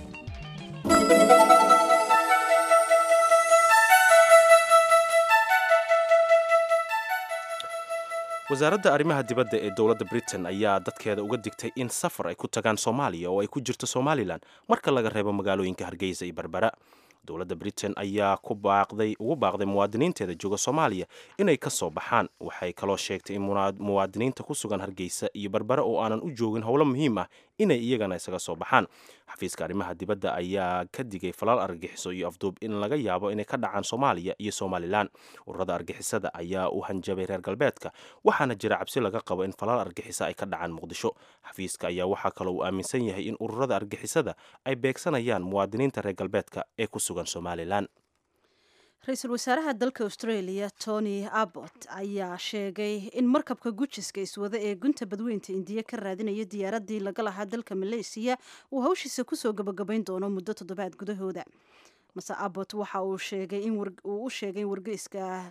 wasaaradda arrimaha dibadda ee dowladda britain ayaa dadkeeda uga digtay in safar ay ku tagaan soomaaliya oo ay ku jirto somalilan marka laga reebo magaalooyinka hargeysa iyo berbera dowladda britain ayaa ku baaqday ugu baaqday muwaadiniinteeda jooga soomaaliya inay ka soo baxaan waxay kaloo sheegtay in muwaadiniinta ku sugan hargeysa iyo berbere oo aanan u joogin howlo muhiim ah inay iyagana isaga soo baxaan xafiiska arrimaha dibadda ayaa ka digay falaal argagixiso iyo afduub in laga yaabo inay ka dhacaan soomaaliya iyo somalilan ururada argixisada ayaa u hanjabay reer galbeedka waxaana jira cabsi laga qabo in falaal argixisa ay ka dhacaan muqdisho xafiiska ayaa waxaa kaloo uu aaminsan yahay in ururada argixisada ay beegsanayaan muwaadiniinta reer galbeedka ee ku sugan somalilan ra-iisul wasaaraha dalka australia tony abbott ayaa sheegay in markabka gujiska iswada ee gunta badweynta indiya ka raadinaya diyaaradii laga lahaa dalka maleysiya uu hawshiisa kusoo gabagabayn doono muddo toddobaad gudahooda mase abbott waxa uu sheegay uu u sheegay in wargeyska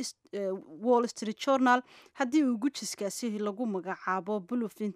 wall street journal haddii uu gujiskaasi lagu magacaabo bulufin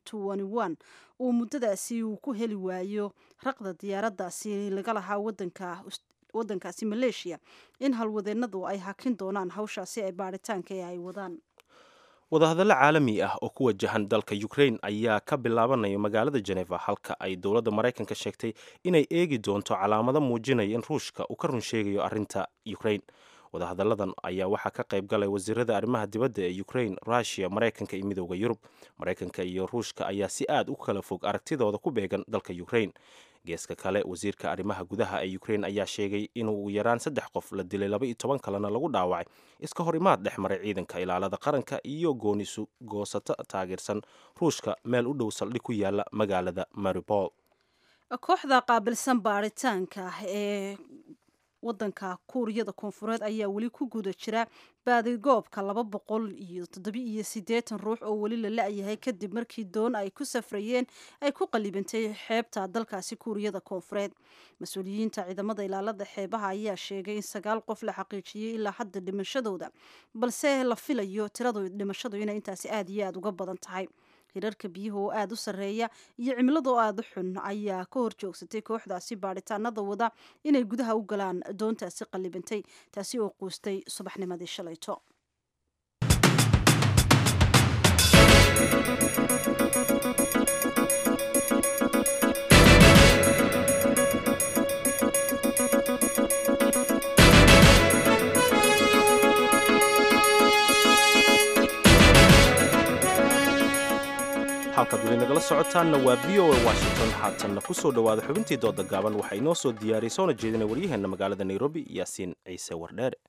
uu muddadaasi uu ku heli waayo raqda diyaaradaasi laga lahaa wadanka wadankaasi maleeshiya in halwadeennadu ay hakin doonaan hawshaasi ay baaritaanka ee ay wadaan wadahadallo caalami ah oo ku wajahan dalka ukrain ayaa ka bilaabanaya magaalada jeneva halka ay dowladda maraykanka sheegtay inay eegi doonto calaamado muujinaya in ruushka uu ka run sheegayo arrinta ukrain wadahadalladan ayaa waxaa ka qayb galay wasiirada arrimaha dibadda ee ukrain rushia maraykanka iyo midooda yurub maraykanka iyo ruushka ayaa si aad u kala fog aragtidooda ku beegan dalka ukrain geeska kale wasiirka arrimaha gudaha ee ukrain ayaa sheegay in ugu yaraan saddex qof la dilay laba iyo toban kalena lagu dhaawacay iska hor imaad dhex maray ciidanka ilaalada qaranka iyo goonisu goosato taageersan ruushka meel u dhow saldhig ku yaala magaalada maribol kooxda qaabilsan baaritaanka ee wadanka kuuriyada koonfureed ayaa weli ku guda jira baadigoobka laba boqol iyo toddobi iyo siddeetan ruux oo weli la la-yahay kadib markii doon ay ku safrayeen ay ku qalibantay xeebta dalkaasi kuuriyada koonfureed mas-uuliyiinta ciidamada ilaalada xeebaha ayaa sheegay in sagaal qof la xaqiijiyey ilaa hadda dhimashadooda balse la filayo tiradu dhimashadu inay intaasi aada iyo aada uga badan tahay hirarka biyuhu oo aada u sarreeya iyo cimilada oo aada u xun ayaa ka hor joogsatay kooxdaasi baadhitaanada wada inay gudaha u galaan doontaasi qallibantay taasi oo quustay subaxnimadii shalayto halkaad weli nagala socotaanna waa v o a washington haatanna ku soo dhowaada xubintii dooda gaaban waxaa inoo soo diyaariyay soona jeedinay waryaheenna magaalada nairobi yaasiin ciise wardheere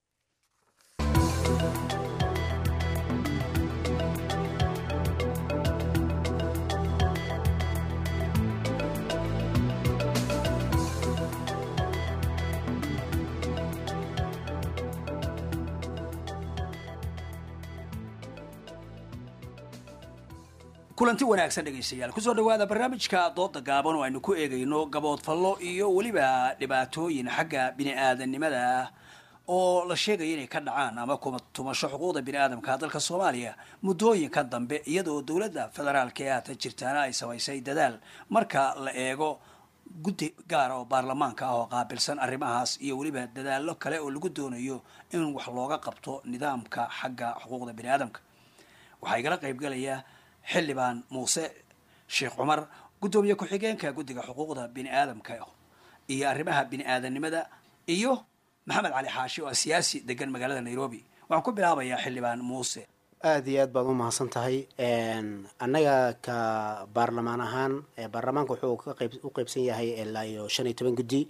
kulanti wanaagsan dhegaystayaal kusoo dhawaada barnaamijka dooda gaaban oo aynu ku eegayno gaboodfallo iyo weliba dhibaatooyin xagga bini-aadanimada ah oo la sheegaya inay ka dhacaan ama kuma tumasho xuquuqda bini-aadamka dalka soomaaliya muddooyinka dambe iyadoo dowladda federaalka ee haatan jirtaana ay samaysay dadaal marka la eego guddi gaara oo baarlamaanka ah oo qaabilsan arrimahaas iyo weliba dadaallo kale oo lagu doonayo in wax looga qabto nidaamka xagga xuquuqda bini-aadamka waxaa igala qaybgalaya xildhibaan muuse sheekh cumar guddoomiye ku-xigeenka guddiga xuquuqda bini-aadamka iyo arrimaha bini-aadanimada iyo maxamed cali xaashi oo ah siyaasi degan magaalada nairobi waxaan ku bilaabayaa xildhibaan muuse aada iyo aad baad u mahadsan tahay annaga ka baarlamaan ahaan baarlamaanka wuxuu ka qayb u qeybsan yahay ilaa iyo shan iyo toban guddi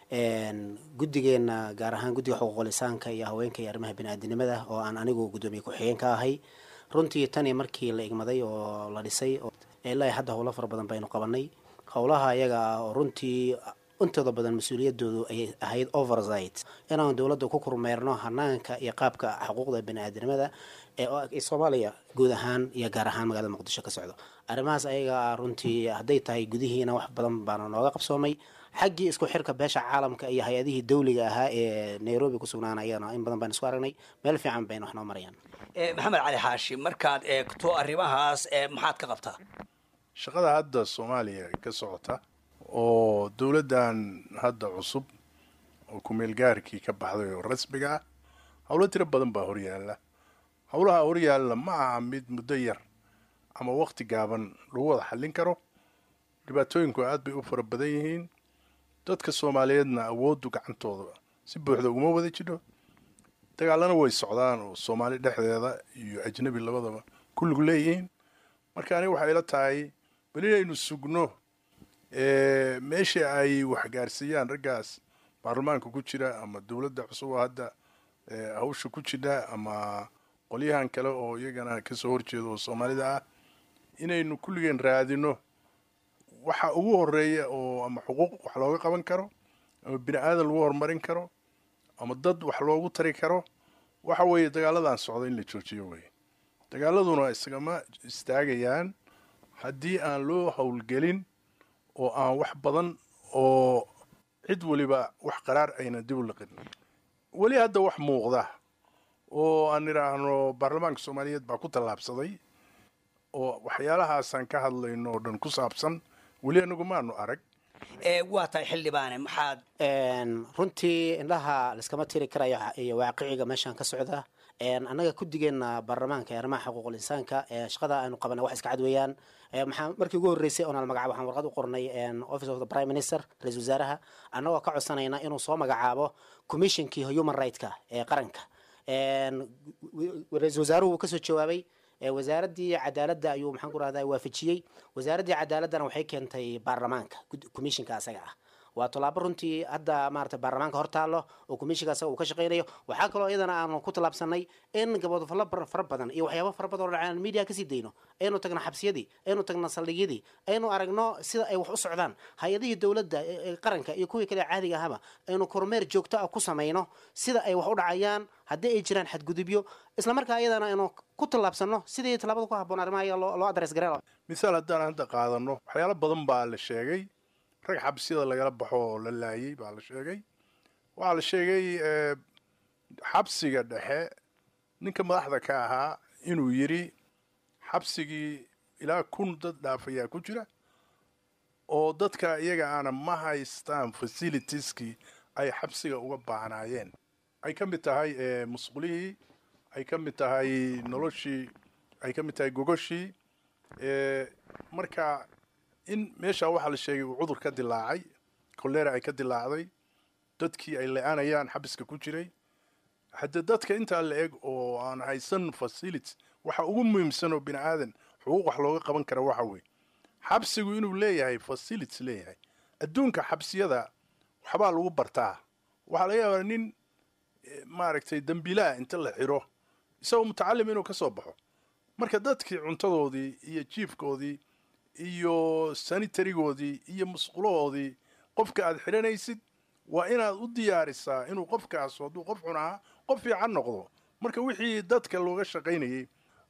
guddigeena gaar ahaan guddiga xuquuqul insaanka iyo haweenka iyo arrimaha bini-aadinimada oo aan anigu guddoomiye ku-xigeen ka ahay runtii tani markii la igmaday oo la dhisay ilaa hadda howlo fara badan baynu qabanay howlaha ayaga ah oo runtii intooda badan mas-uuliyadoodu ayay ahayd oversight inaan dowladda ku kormeerno hanaanka iyo qaabka xuquuqda bani-aadamada ee soomaaliya guud ahaan iyo gaar ahaan magaalada muqdisho ka socdo arrimahaas ayaga ah runtii hadday tahay gudihiina wax badan baana nooga qabsoomay xaggii isku xirka beesha caalamka iyo hay-adihii dawliga ahaa ee nairobi ku sugnaana ayagana in badan baynu isku aragnay meel fiican bayna wax noo marayaan maxamed cali xaashi markaad eegto arrimahaas maxaad ka qabtaa shaqada hadda soomaaliya ka socota oo dowladdan hadda cusub oo ku-meelgaarkii ka baxday oo rasmiga ah howlo tiro badan baa horyaalla howlaha horyaalla ma aha mid muddo yar ama waqti gaaban lagu wada xallin karo dhibaatooyinku aad bay u fara badan yihiin dadka soomaaliyeedna awooddu gacantooda si buuxda uguma wada jidho dagaalana way socdaan oo soomaali dhexdeeda iyo ajnabi labadaba kulligu leeyihiin marka aniga waxay ila tahay bal inaynu sugno meeshii ay waxgaarsiiyaan raggaas baarlamaanka ku jira ama dowladda cusub oo hadda hawsha ku jira ama qolyahan kale oo iyagana kasoo horjeeda oo soomaalida ah inaynu kulligeen raadino waxa ugu horeeya oo ama xuquuq wax looga qaban karo ama bini aadan lagu horumarin karo ama dad wax loogu tari karo waxa weeye dagaaladan socda in la joojiyo weye dagaaladuna isagama istaagayaan haddii aan loo howlgelin oo aan wax badan oo cid weliba wax qaraar ayna dib u liqin weli hadda wax muuqda oo aan idhaahno baarlamaanka soomaaliyeed baa ku tallaabsaday oo waxyaalahaasaan ka hadlayno oo dhan ku saabsan weli anagu maanu arag waa tahay xildhibaane maxaad runtii indhaha laiskama tiri karayo iyo waaqiciga meeshaan ka socda annaga guddigeena baarlamaanka ee arrimaha xuquuqul insaanka shaqada aynu qabana wax iska cad weeyaan maxaa markii ugu horreysay oonal magacaabo waxaan warqad u qornay office of the prime minister ra-isul wasaaraha annagoo ka codsanayna inuu soo magacaabo commissionkii human rightska ee qaranka ra-isul wasaaruhu wuu kasoo jawaabay wasaaraddii cadaaladda ayuu maxaan ku rahdaa waafajiyey wasaaraddii cadaaladdana waxay keentay baarlamaanka commissionka asaga ah waa tallaabo runtii hadda maarata baarlamaanka hor taallo oo commissionka asaga uu ka shaqaynayo waxaa kaloo iyadana aanu ku tallaabsanay in gaboodfallo fara badan iyo waxyaaba fara badan oo dhacaan media kasii dayno aynu tagno xabsiyadii aynu tagno saldhigyadii aynu aragno sida ay wax u socdaan hay-adihii dowladda ee qaranka iyo kuwii kale caadiga ahaba aynu kormeer joogto ah ku samayno sida ay wax u dhacayaan haddii ay jiraan xadgudubyo islamarkaa iyadana aynu ku tallaabsano sidii tallaabada ku habboon arrimaha iyaga loo adres gareen misaal haddaan hadda qaadano waxyaalo badan baa la sheegay rag xabsiyada lagala baxo oo la laayay baa la sheegay waxaa la sheegay xabsiga dhexe ninka madaxda ka ahaa inuu yidhi xabsigii ilaa kun dad dhaafayaa ku jira oo dadka iyaga aana ma haystaan facilitieskii ay xabsiga uga baahnaayeen ay ka mid tahay musqulihii ay ka mid tahay noloshii ay ka mid tahay gogoshii marka in meeshaa waxaa la sheegay uu cudur ka dilaacay kolera ay ka dilaacday dadkii ay le-aanayaan xabiska ku jiray haddee dadka intaa la eg oo aan haysan facility waxa ugu muhiimsan oo bini aadan xuquuq wax looga qaban kara waxa weeye xabsigu inuu leeyahay facilities leeyahay adduunka xabsiyada waxbaa lagu bartaa waxaa laga yaabaa nin maaragtay dembiilaha inta la xiro isagoo mutacalim inuu ka soo baxo marka dadkii cuntadoodii iyo jiifkoodii iyo sanitarigoodii iyo musqulahoodii qofka aad xidhanaysid waa inaad u diyaarisaa inuu qofkaas hadduu qof xun ahaa qof fiican noqdo marka wixii dadka looga shaqaynayay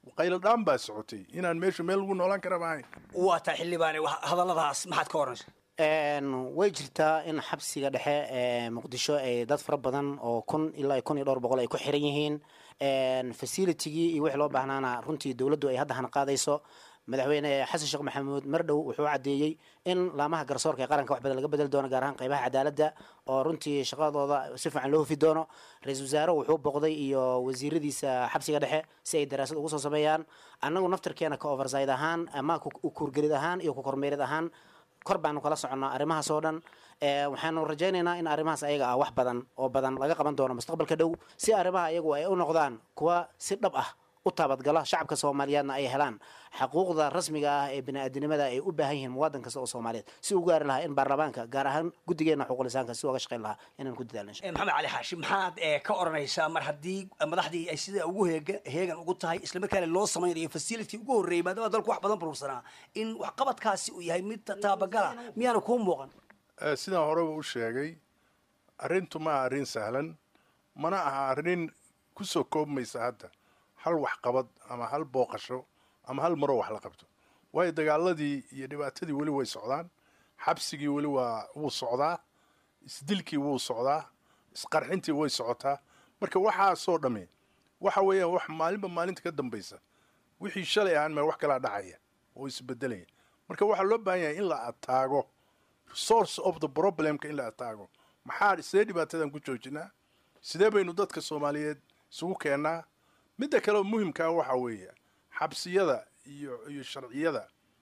qayladhaan baa socotay inaan meeshu meel lagu noolaan kara maahayn waa taa xildhibaane hadalladaas maxaad ka oranaysa way jirtaa in xabsiga dhexe ee muqdisho ay dad fara badan oo kun ilaa kun iyo dhowr boqol ay ku xiran yihiin facilitigii iyo wixii loo baahnaana runtii dowladdu ay hadda hana qaadayso madaxweyne xasan sheekh maxamuud mardhow wuxuu caddeeyey in laamaha garsoorka ee qaranka wax badan laga bedeli doono gaar ahaan qaybaha cadaaladda oo runtii shaqadooda si fiican loo hufi doono ra-iisul wasaare wuxuu boqday iyo wasiiradiisa xabsiga dhexe si ay daraasad ugu soo sameeyaan annagu naftarkeena ka overside ahaan ama kuurgelid ahaan iyo ku kormeerid ahaan kor baanu kala soconnaa arrimahaas oo dhan waxaanu rajaynaynaa in arrimahaas ayaga ah wax badan oo badan laga qaban doono mustaqbalka dhow si arrimaha iyagu ay u noqdaan kuwa si dhab ah u taabadgala shacabka soomaaliyeedna ay helaan xaquuqda rasmiga ah ee bini-aadinimada ay u baahan yihiin muwaadin kasta oo soomaaliyeed si u gaari lahaa in baarlamaanka gaar ahaan guddigeena xuquuqlisaanka si uga shaqayn lahaa inaan ku dadaalno maxamed cali xaashi maxaad ka oranaysaa mar haddii madaxdii ay sida ugu heega heegan ugu tahay islamarkaana loo samaynayo facility ugu horreeyay maadaama dalku wax badan burursanaa in waxqabadkaasi uu yahay mid taabagala miyaana kuu muuqan sidaan horeba u sheegay arrintu ma aha arrin sahlan mana aha arrin kusoo koobmaysa hadda hal waxqabad ama hal booqasho ama hal maroo wax la qabto waayo dagaaladii iyo dhibaatadii weli way socdaan xabsigii weli waa wuu socdaa isdilkii wuu socdaa isqarxintii way socotaa marka waxaasoo dhamme waxa weeyaan wax maalinba maalinta ka dambaysa wixii shalay ahaan mee wax kalaa dhacaya oo isbedelaya marka waxaa loo baahan yahay in la ataago source of the problemka in la ataago maxaa sidee dhibaatadan ku joojinaa sidee baynu dadka soomaaliyeed isugu keennaa midda kale oo muhimkaa waxaa weeye xabsiyada iyo iyo sharciyada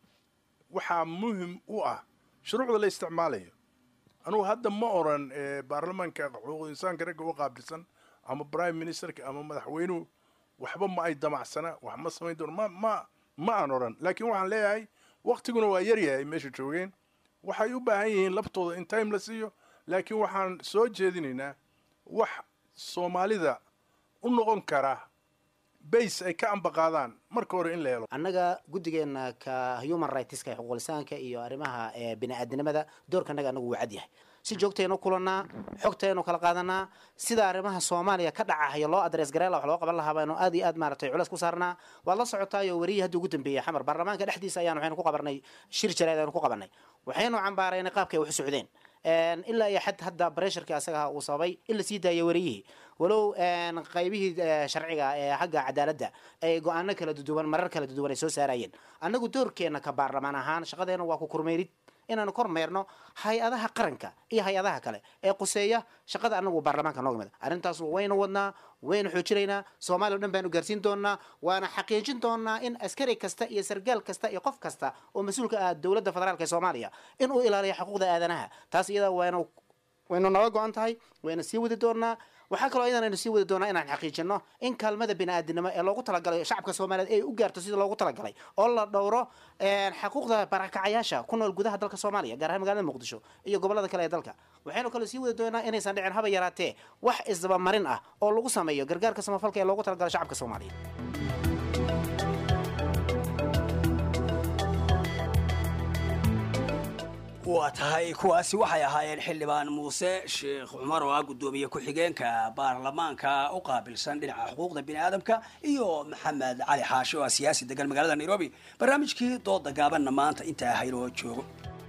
waxaa muhim u ah shuruucda la isticmaalayo anugu hadda ma oran baarlamaanka xuquuqul insaanka ragga u qaabilsan ama prime ministerka ama madaxweynuhu waxba ma ay damacsana wax ma samayn doono ma ma ma aan oran laakiin waxaan leeyahay waktiguna waa yaryahay ay meesha joogeen waxay u baahan yihiin laftooda in time la siiyo laakiin waxaan soo jeedinaynaa wax soomaalida u noqon kara base ay ka ambaqaadaan marka hore in la helo annaga guddigeena ka human rightska ee xuquuqlisaanka iyo arrimaha bini-aadinimada doorkanaga anagu wuu cad yahay si joogtaynu kulannaa xogtaynu kala qaadanaa sida arrimaha soomaaliya ka dhacahayo loo adres gareela wax loo qaban lahaa baynu aad iyo aad maaratay culeys ku saarnaa waad la socotaayo weriyii haddii ugu dambeeyey xamar baarlamaanka dhexdiisa ayaan waxaynu ku qabanay shir jaleed aynu ku qabanay waxaynu cambaaraynay qaabkay wax u socdeen ilaa iyo xad hadda bresharka asaga uu sababay in la sii daayo weriyihii walow qaybihii sharciga ee xagga cadaaladda ay go-aano kala duduwan marar kala duduwan ay soo saarayeen annagu doorkeena ka baarlamaan ahaan shaqadeena waa ku kormeerid inaanu kormeerno hay-adaha qaranka iyo hay-adaha kale ee quseeya shaqada anagu baarlamaanka nooga mid arrintaas waynu wadnaa waynu xoojinaynaa soomaaliya o dhan baanu gaarsiin doonaa waana xaqiijin doonaa in askari kasta iyo sargaal kasta iyo qof kasta oo mas-uulka ah dowladda federaalka ee soomaaliya in uu ilaaliyo xuquuqda aadanaha taas iyada waynu waynu naga go-an tahay wayna sii wadi doonaa waxaa kaloo iyadan aynu sii wadi doonaa inaan xaqiijino in kaalmada bini-aadinimo ee loogu talagalay shacabka soomaaliyeed ay u gaarto sida loogu talagalay oo la dhowro xaquuqda barakacayaasha ku nool gudaha dalka soomaaliya gaar ahaan magaalada muqdisho iyo gobolada kale ee dalka waxaynu kaloo sii wadi doonaa inaysan dhicin haba yaraatee wax isdabamarin ah oo lagu sameeyo gargaarka samafalka ee loogu talagalay shacabka soomaaliyeed waa tahay kuwaasi waxay ahaayeen xildhibaan muuse sheekh cumar oo ah guddoomiye ku-xigeenka baarlamaanka u qaabilsan dhinaca xuquuqda bini aadamka iyo maxamed cali xaashi oo ah siyaasi degan magaalada nairobi barnaamijkii dooda gaabanna maanta intaa haynoo joogo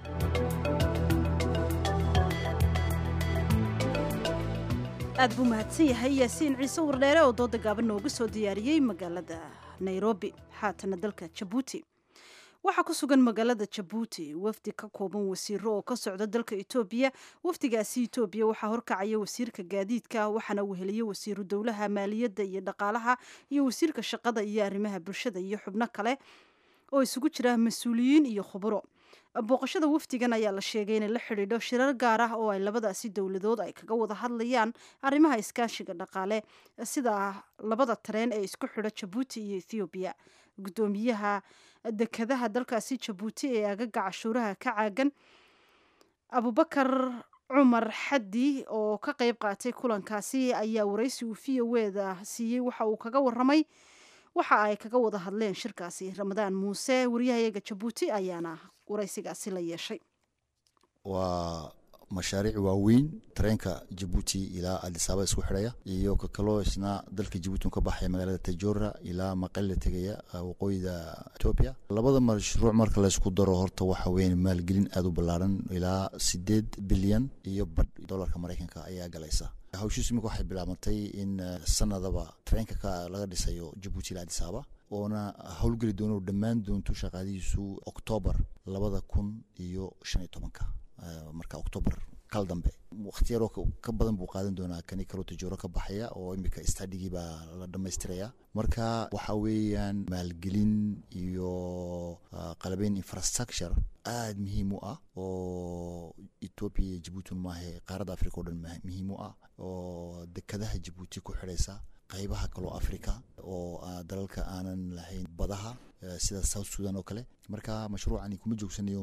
aad buu mahadsan yahay yaasiin ciise wardheere oo dooda gaaban nooga soo diyaariyey magaalada nairobi haatana dalka jabuuti waxaa ku sugan magaalada jabuuti wafdi ka kooban wasiiro oo ka socda dalka etoobiya wafdigaasi etoobiya waxaa horkacaya wasiirka gaadiidka waxaana weheliyey wasiiru dowlaha maaliyadda iyo dhaqaalaha iyo wasiirka shaqada iyo arrimaha bulshada iyo xubno kale oo isugu jira mas-uuliyiin iyo khuburo booqashada wafdigan ayaa la sheegay inay la xidhiidho shirar gaar ah oo ay labadaasi dowladood ay kaga wada hadlayaan arrimaha iskaashiga dhaqaale sida labada tareen ee isku xidho jabuuti iyo ethoobiya guddoomiyaha dekadaha dalkaasi jabuuti ee agaga cashuuraha ka caagan abubakar cumar xaddi oo ka qeyb qaatay kulankaasi ayaa waraysi uu v o eda siiyey waxa uu kaga waramay waxa ay kaga wada hadleen shirkaasi ramadaan muuse wariyahayaga jabuuti ayaana waraysigaasi la yeeshay waa mashaariic waaweyn tareenka jabuuti ilaa adisaaba isku xidhaya iyo ka kaloo isna dalka jabuuti ka baxaya magaalada tajora ilaa maqale tegaya waqooyida etoobiya labada mashruuc marka laysku daro horta waxa weyan maalgelin aada u ballaaran ilaa sideed bilyan iyo badh dolarka maraykanka ayaa galaysa hawshiisu imika waxay bilaabantay in sanadaba tareenka ka laga dhisayo jabuuti ilaa adisaaba oona howlgeli doono dhammaan doonto shaqaadihiisu oktoobar labada kun iyo shan iyo tobanka marka oktoobar kal dambe wakhti yaroo ka badan buu qaadan doonaa kani kaloo tajooro ka baxaya oo imika stadigii baa la dhammaystiraya marka waxa weeyaan maalgelin iyo qalabeyn infrastructure aada muhiim u ah oo etoobiya iyo jabuuti maahe qaaradda africa o dhan muhiim u ah oo dekadaha jabuuti ku xidhaysa qaybaha kaloo africa oo dalalka aanan lahayn badaha sida south sudan oo kale marka mashruucani kuma joogsanayo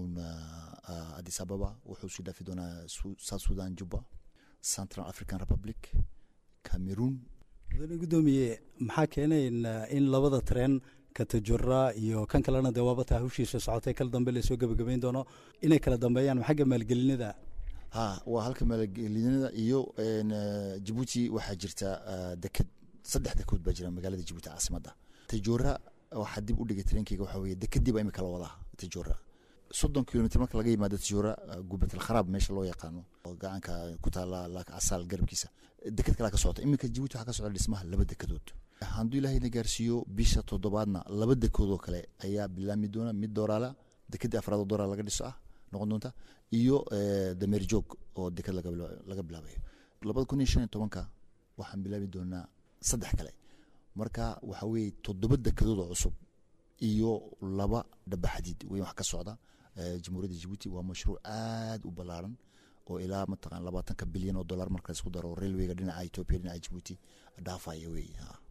addis ababa wuxuu sii dhaafi doonaa south sudan juba central african republic cameroon mudane guddoomiye maxaa keenay in labada tareen katajura iyo kan kalena dee waaba taa hawshiisa socotay kal dambe lasoo gebagabayn doono inay kala dambeeyaan xagga maalgelinada ha waa halka maalgelinada iyo jabuuti waxaa jirta deked saddex dekood baa jira magaalada jabuuti caasimadda tajora waxaa dib u dhigay tareenkeyga waxaa weeye dekadii baa imika la wadaa tajora soddon kilomitr marka laga yimaado tajora gubat alkharaab meesha loo yaqaano oo gacanka ku taala laaka casaal garabkiisa deked kalaa ka socota iminka jabuuti waxaa ka socda dhismaha laba dekedood hadduu ilaahayna gaarsiiyo bisha toddobaadna laba dekood oo kale ayaa bilaami doona mid dooraala dekadii afraad oo dooraal laga dhiso ah noqon doonta iyo dameer joog oo deked laga bilaabayo labada kun iyo shan iyo tobanka waxaan bilaabi doonaa saddex kale marka waxa weeye toddoba dekedood oo cusub iyo laba dhabaxadiid weyn wax ka socda jamhuuriyadda jabuuti waa mashruuc aada u ballaaran oo ilaa mataqan labaatanka bilyan oo dollar marka laisku daro railwayga dhinaca etoobiya dhinaca jabuuti dhaafaya wey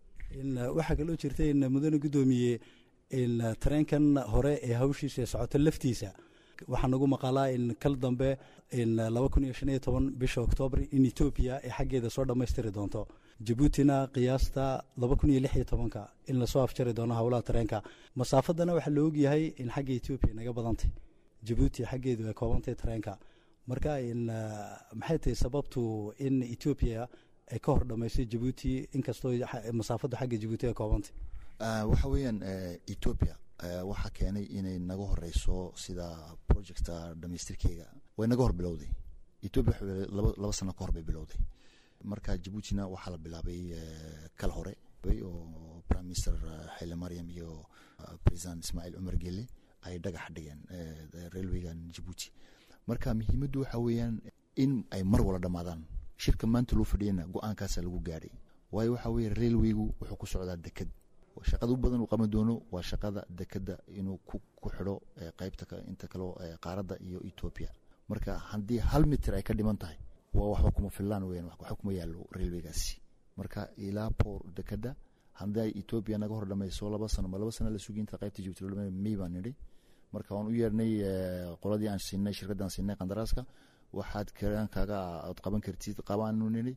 waxaa kaloo jirta in mudane guddoomiye in tareenkan hore ee hawshiisa socoto laftiisa waxaa nagu maqalaa in kal dambe in laba kun iyo shan iyo toban bisha oktoobar in etoobiya ay xaggeeda soo dhammaystiri doonto jabuutina qiyaasta laba kun iyo lix iyo tobanka in lasoo afjari doono howlaha tareenka masaafadana waxaa la ogyahay in xagga etoobiya naga badantay jabuuti xaggeedu ay koobantay tareenka marka in maxay tahay sababtu in etoobiya ay ka hor dhammaysay jabuuti inkastoo masaafaddu xagga jabuuti ay koobantay waxa weeyaan etoobiya waxaa keenay inay naga horeyso sida projecta dhamaystirkeyga way naga hor bilowday etoobiya laba sano ka hor bay bilowday marka jabuutina waxaa la bilaabay kal hore oo prime minister xile mariam iyo president ismaaciil cumar gele ay dhagax dhigeen railwaygan jabuuti marka muhiimaddu waxa weeyaan in ay mar wala dhammaadaan shirka maanta loo fadhiyana go-aankaasa lagu gaadhay waayo waxa weeye railwaygu wuxuu ku socdaa deked shaqada u badan uu qaban doono waa shaqada dekeda inuu ku xidho qaybta inta kaleo qaaradda iyo etoobiya marka haddii hal mitir ay ka dhiman tahay waa waxba kuma fillaan weyan waxba kuma yaallo railwaygaasi marka ilaa poor dekeda haddii etoobiya naga hor dhamayso laba sano ma laba sano la sugi inta qaybta jabuuti loo dhamay may baan nidhi marka waan u yeernay qoladii aan siinay shirkadaan siinay qandaraaska waxaad karaankaaga aad qaban kartid qabaanu nidhi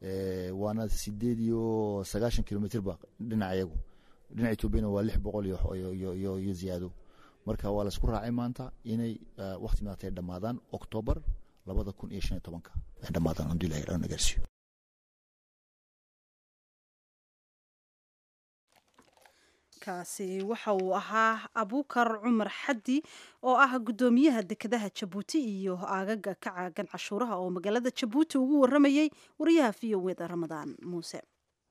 waana sideed iyo sagaashan kilomitrba dhinaca iyagu dhinaca etoobiyana waa lix boqol iyo ziyaado marka waa laisku raacay maanta inay wakti maata dhammaadaan oktoobar labada kun iyo shan iyo tobanka ay dhammaadaan haduu ilahay dhan gaarsiiyo kaasi waxa uu ahaa abukar cumar xaddi oo ah guddoomiyaha dekedaha jabuuti iyo aagaga ka caagan cashuuraha oo magaalada jabuuti ugu waramayey wariyaha v o weda ramadaan muuse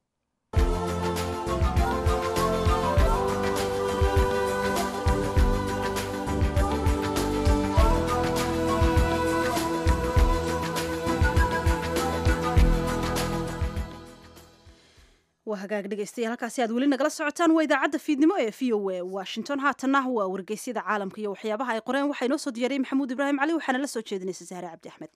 waa hagaag dhegeystayaal halkaasi aad weli nagala socotaan waa idaacadda fiidnimo ee v o a washington haatanna waa wargeysyada caalamka iyo waxyaabaha ay qoreen waxaa inoo soo diyaariyey maxamuud ibraahim cali waxaana la soo jeedinaysa sahre cabdi axmed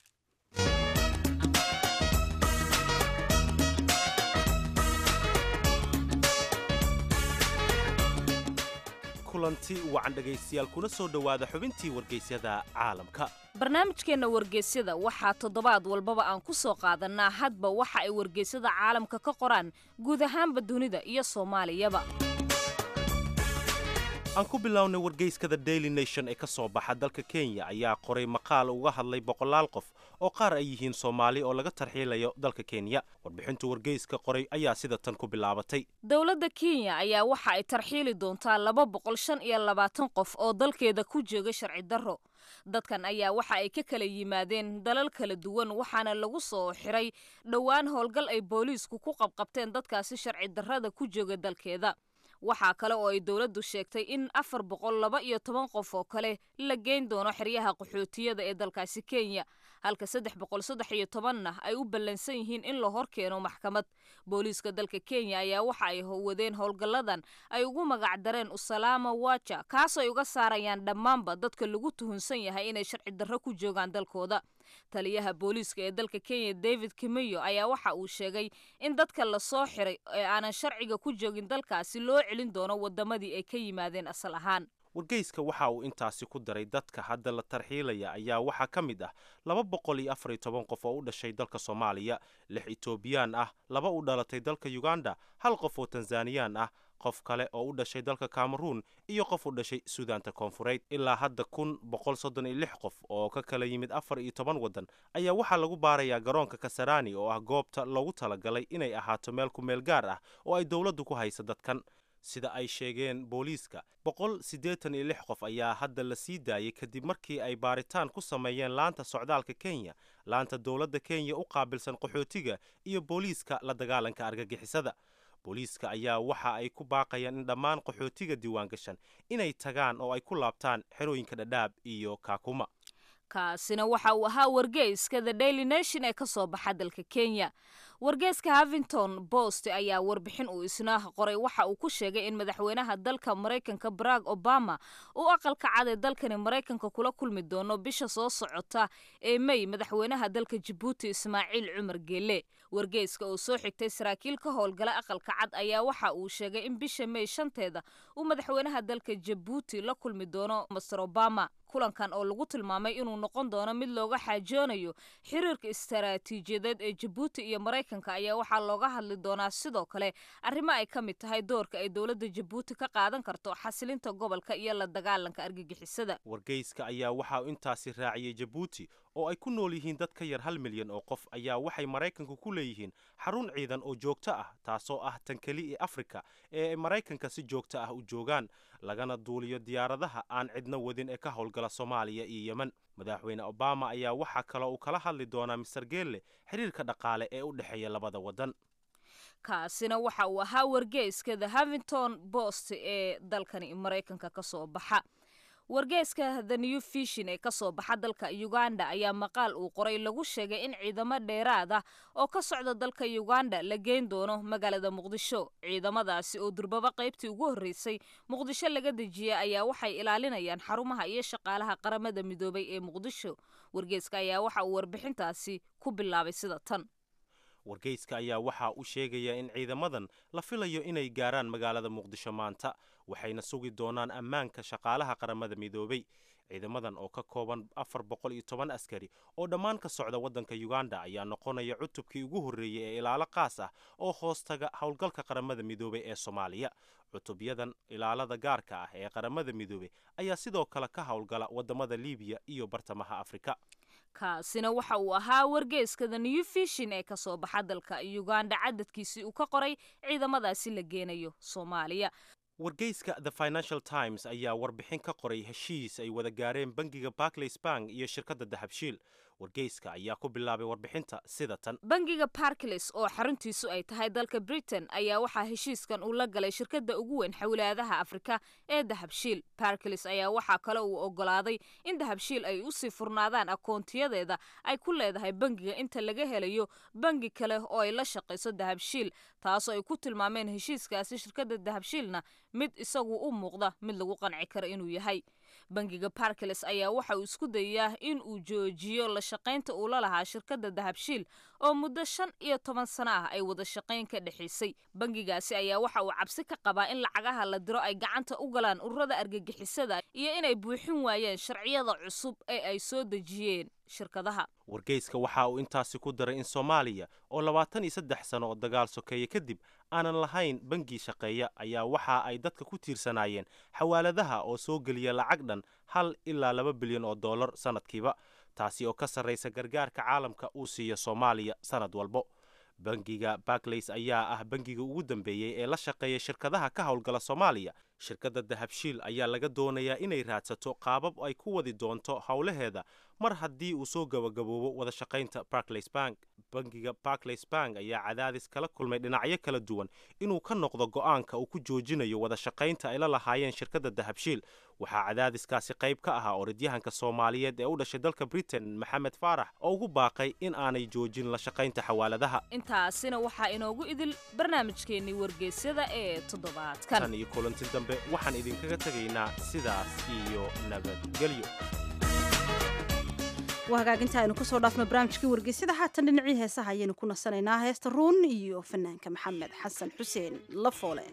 kulanti wacan dhegaystayaal kuna soo dhowaada xubintii wargeysyada caalamka barnaamijkeenna wargeysyada waxaa toddobaad walbaba aan ku soo qaadannaa hadba waxa ay wargeysyada caalamka ka qoraan guud ahaanba dunida iyo soomaaliyaba aan ku bilownay wargeyskada daily nation ee ka soo baxa dalka kenya ayaa qoray maqaal uga hadlay boqolaal qof oo qaar ay yihiin soomaali oo laga tarxiilayo dalka kenya warbixintu wargeyska qoray ayaa sida tan ku bilaabatay dowladda kenya ayaa waxa ay tarxiili doontaa laba boqol shan iyo labaatan qof oo dalkeeda ku jooga sharci darro dadkan ayaa waxa ay ka kala yimaadeen dalal kala duwan waxaana lagu soo xiray dhowaan howlgal ay booliisku ku qabqabteen dadkaasi sharci darrada ku jooga dalkeeda waxaa kale oo ay dowladdu sheegtay in afar boqol laba iyo toban qof oo kale la geyn doono xeryaha qaxootiyada ee dalkaasi kenya halka saddex boqol saddex iyo tobanna ay u ballansan yihiin in la hor keeno maxkamad booliiska dalka kenya ayaa waxa ay wadeen howlgalladan ay ugu magac dareen usalaama waja kaasoo ay uga saarayaan dhammaanba dadka lagu tuhunsan yahay inay sharci darro ku joogaan dalkooda taliyaha booliiska ee dalka kenya david kimeyo ayaa waxa uu sheegay in dadka lasoo xiray ee aanan sharciga ku joogin dalkaasi loo celin doono wadamadii ay ka yimaadeen asal ahaan wargeyska waxa uu intaasi ku daray dadka hadda la tarxiilaya ayaa waxaa ka mid ah laba boqol iyo afar iyo toban qof oo u dhashay dalka soomaaliya lix etoobiyaan ah laba u dhalatay dalka uganda hal qof oo tanzaniyaan ah qof kale oo u dhashay dalka cameruun iyo qof u dhashay suudaanta koonfureed ilaa hadda kun boqol soddon iyo lix qof oo ka kala yimid afar iyo toban waddan ayaa waxaa lagu baarayaa garoonka kasarani oo ah goobta loogu talagalay inay ahaato meel ku meel gaar ah oo ay dowladdu ku haysa dadkan sida ay sheegeen booliiska boqol siddeetan iyo lix qof ayaa hadda la sii daayay kadib markii ay baaritaan ku sameeyeen laanta socdaalka kenya laanta dowladda kenya u qaabilsan qaxootiga iyo booliiska la dagaalanka argagixisada booliiska ayaa waxa ay ku baaqayaan in dhammaan qaxootiga diiwaangashan inay tagaan oo ay ku laabtaan xerooyinka dhadhaab iyo kaakuma kaasina waxa uu ahaa wargeyska the daily nation ee ka soo baxa dalka kenya wargeyska havington post ayaa warbixin uu isna qoray waxa uu ku sheegay in madaxweynaha dalka maraykanka barack obama uu aqalka cad ee dalkani maraykanka kula kulmi doono bisha soo socota ee may madaxweynaha dalka jabuuti ismaaciil cumar geele wargeyska oo soo xigtay saraakiil ka howlgala aqalka cad ayaa waxa uu sheegay in bisha may shanteeda uu madaxweynaha dalka jabuuti la kulmi doono master obama kulankan oo lagu tilmaamay inuu noqon doono mid looga xaajoonayo xiriirka istaraatiijiyadeed ee jabuuti iyo maraykanka ayaa waxaa looga hadli doonaa sidoo kale arrimo ay ka mid tahay doorka ay dowladda jabuuti ka qaadan karto xasilinta gobolka iyo la dagaalanka argagixisada wargeyska ayaa waxa uu intaasi raaciyey jabuuti oo ay ku nool yihiin dad ka yar hal milyan oo qof ayaa waxay maraykanku ku leeyihiin xarun ciidan oo joogto ah taasoo ah tan keli ee afrika ee ay maraykanka si joogto ah u joogaan lagana duuliyo diyaaradaha aan cidna wadin ee ka howlgala soomaaliya iyo yemen madaxweyne obama ayaa waxaa kaloo uu kala hadli doonaa mister geelle xiriirka dhaqaale ee u dhexeeya labada waddan kaasina waxa uu ahaa wargeyska the havington post ee dalkani maraykanka ka soo baxa wargeyska the new fishin ee kasoo baxa dalka uganda ayaa maqaal uu qoray lagu sheegay in ciidamo dheeraad ah oo ka socda dalka uganda la geyn doono magaalada muqdisho ciidamadaasi oo durbaba qaybtii ugu horreysay muqdisho laga dejiyay ayaa waxay ilaalinayaan xarumaha iyo shaqaalaha qaramada midoobay ee muqdisho wargeyska ayaa waxa uu warbixintaasi ku bilaabay sida tan wargeyska ayaa waxa uu sheegayaa in ciidamadan la filayo inay gaaraan magaalada muqdisho maanta waxayna sugi doonaan ammaanka shaqaalaha qaramada midoobay ciidamadan oo ka kooban afar boqol iyo toban askari oo dhammaan ka socda waddanka uganda ayaa noqonaya cutubkii ugu horreeyey ee ilaalo qaas ah oo hoostaga howlgalka qaramada midoobay ee soomaaliya cutubyadan ilaalada gaarka ah ee qaramada midoobey ayaa sidoo kale ka howlgala waddamada libiya iyo bartamaha afrika kaasina waxa uu ahaa wargeyska the new fishin ee kasoo baxa dalka uganda cadadkiisii uu ka qoray ciidamadaasi la geenayo soomaaliya wargeyska the financial times ayaa warbixin ka qoray heshiis ay wada gaareen bangiga barclays bank iyo shirkadda dahabshiil wargeyska ayaa ku bilaabay warbixinta sida tan bangiga barclays oo xaruntiisu ay tahay dalka britain ayaa waxaa heshiiskan uu la galay shirkadda ugu weyn xawlaadaha afrika ee dahabshiil barclays ayaa waxaa kale uu ogolaaday in dahabshiil ay usii furnaadaan akoontiyadeeda ay ku leedahay bangiga inta laga helayo bangi kale oo ay la shaqayso dahabshiil taasoo ay ku tilmaameen heshiiskaasi shirkadda dahabshiilna mid isagu u muuqda mid lagu qanci karo inuu yahay bangiga barclays ayaa waxa uu isku dayayaa in uu joojiyo la shaqaynta uu la lahaa shirkadda dahabshiil oo muddo shan iyo toban sano ah ay wada shaqayn ka dhexaysay bangigaasi ayaa waxa uu cabsi ka qabaa in lacagaha la diro ay gacanta u galaan ururada argagixisada iyo inay buuxin waayeen sharciyada cusub ee ay soo dejiyeen shirkadaha wargeyska waxa uu intaasi ku daray in soomaaliya oo labaatan iyo saddex sano oo dagaal sokeeye kadib aanan lahayn bangi shaqeeya ayaa waxa ay dadka ku tiirsanaayeen xawaaladaha oo soo geliya lacag dhan hal ilaa laba bilyan oo dollar sannadkiiba taasi oo ka sarraysa gargaarka caalamka uu siiyo soomaaliya sannad walbo bangiga barclays ayaa ah bangiga ugu dambeeyey ee la shaqeeya shirkadaha ka howlgala soomaaliya shirkadda dahabshiil ayaa laga doonayaa inay raadsato qaabab ay ku wadi doonto howlaheeda mar haddii uu soo gabagaboobo wada shaqaynta barclays bank bangiga barclays bank ayaa cadaadis kala kulmay dhinacyo kala duwan inuu ka noqdo go'aanka uu ku joojinayo wada shaqaynta ay la lahaayeen shirkadda dahabshiil waxaa cadaadiskaasi qayb ka ahaa orodyahanka soomaaliyeed ee u dhashay dalka britain maxamed faarax oo ugu baaqay in aanay joojin la shaqaynta xawaaladaha intaasina waxaa inoogu idil barnaamijkeennii wargeysyada ee toddobaadkan tan iyo kulanti dambe waxaan idinkaga tegaynaa sidaas iyo nabadgelyo waa hagaaginta aynu kusoo dhaafno barnaamijkii wargeysyada haatan dhinacii heesaha ayaynu ku nasanaynaa heesta ruun iyo fanaanka maxamed xasan xuseen lafoole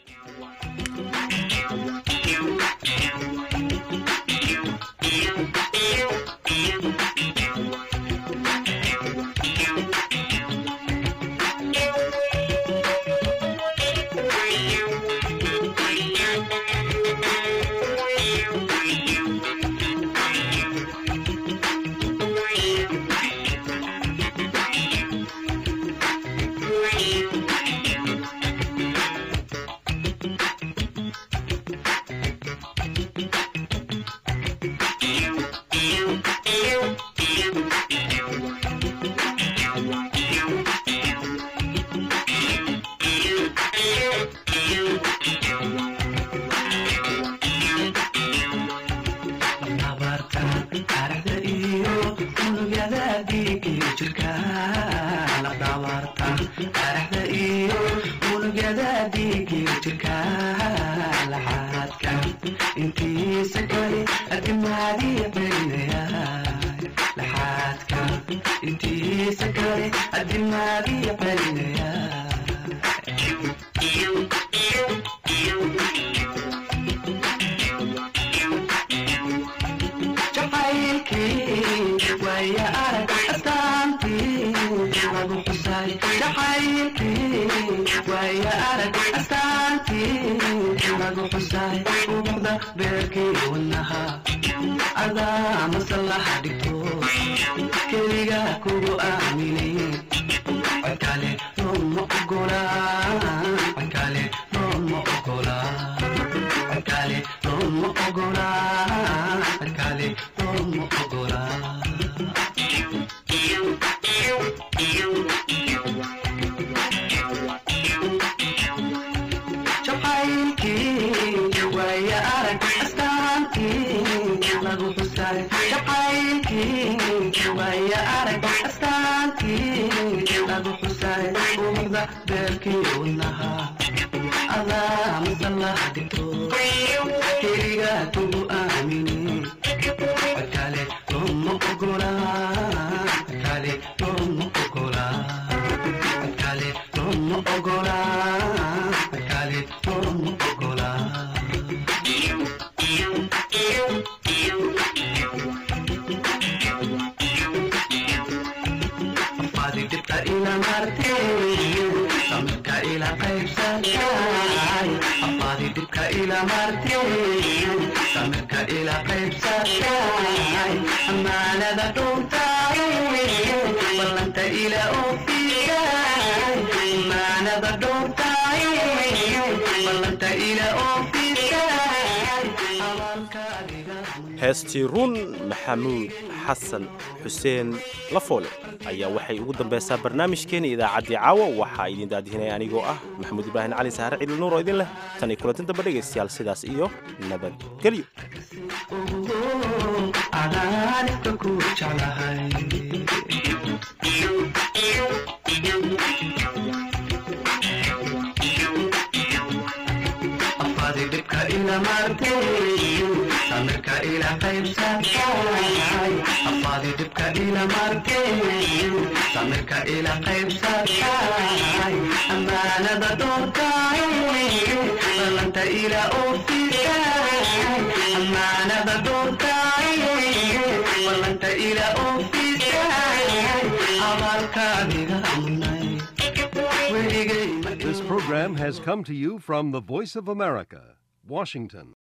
heestii run maxamuud xasan xuseen lafoole ayaa waxay ugu dambaysaa barnaamijkeena idaacaddii caawa waxaa idin daadihinaya anigoo ah maxamuud ibraahim cali saare ciidil nuur oo idin leh tan iyo kulantin damba dhegaystayaal sidaas iyo nabadgelyo samirka ila qaybsatay afaadi dhibka ila markeen samirka ila qaybsatay ammaanada doortay ballanta ila oofisay ammaanada doortay ballanta ila oofisay abaalkaadiga amnay weligay This program has come to you from the Voice of America, Washington.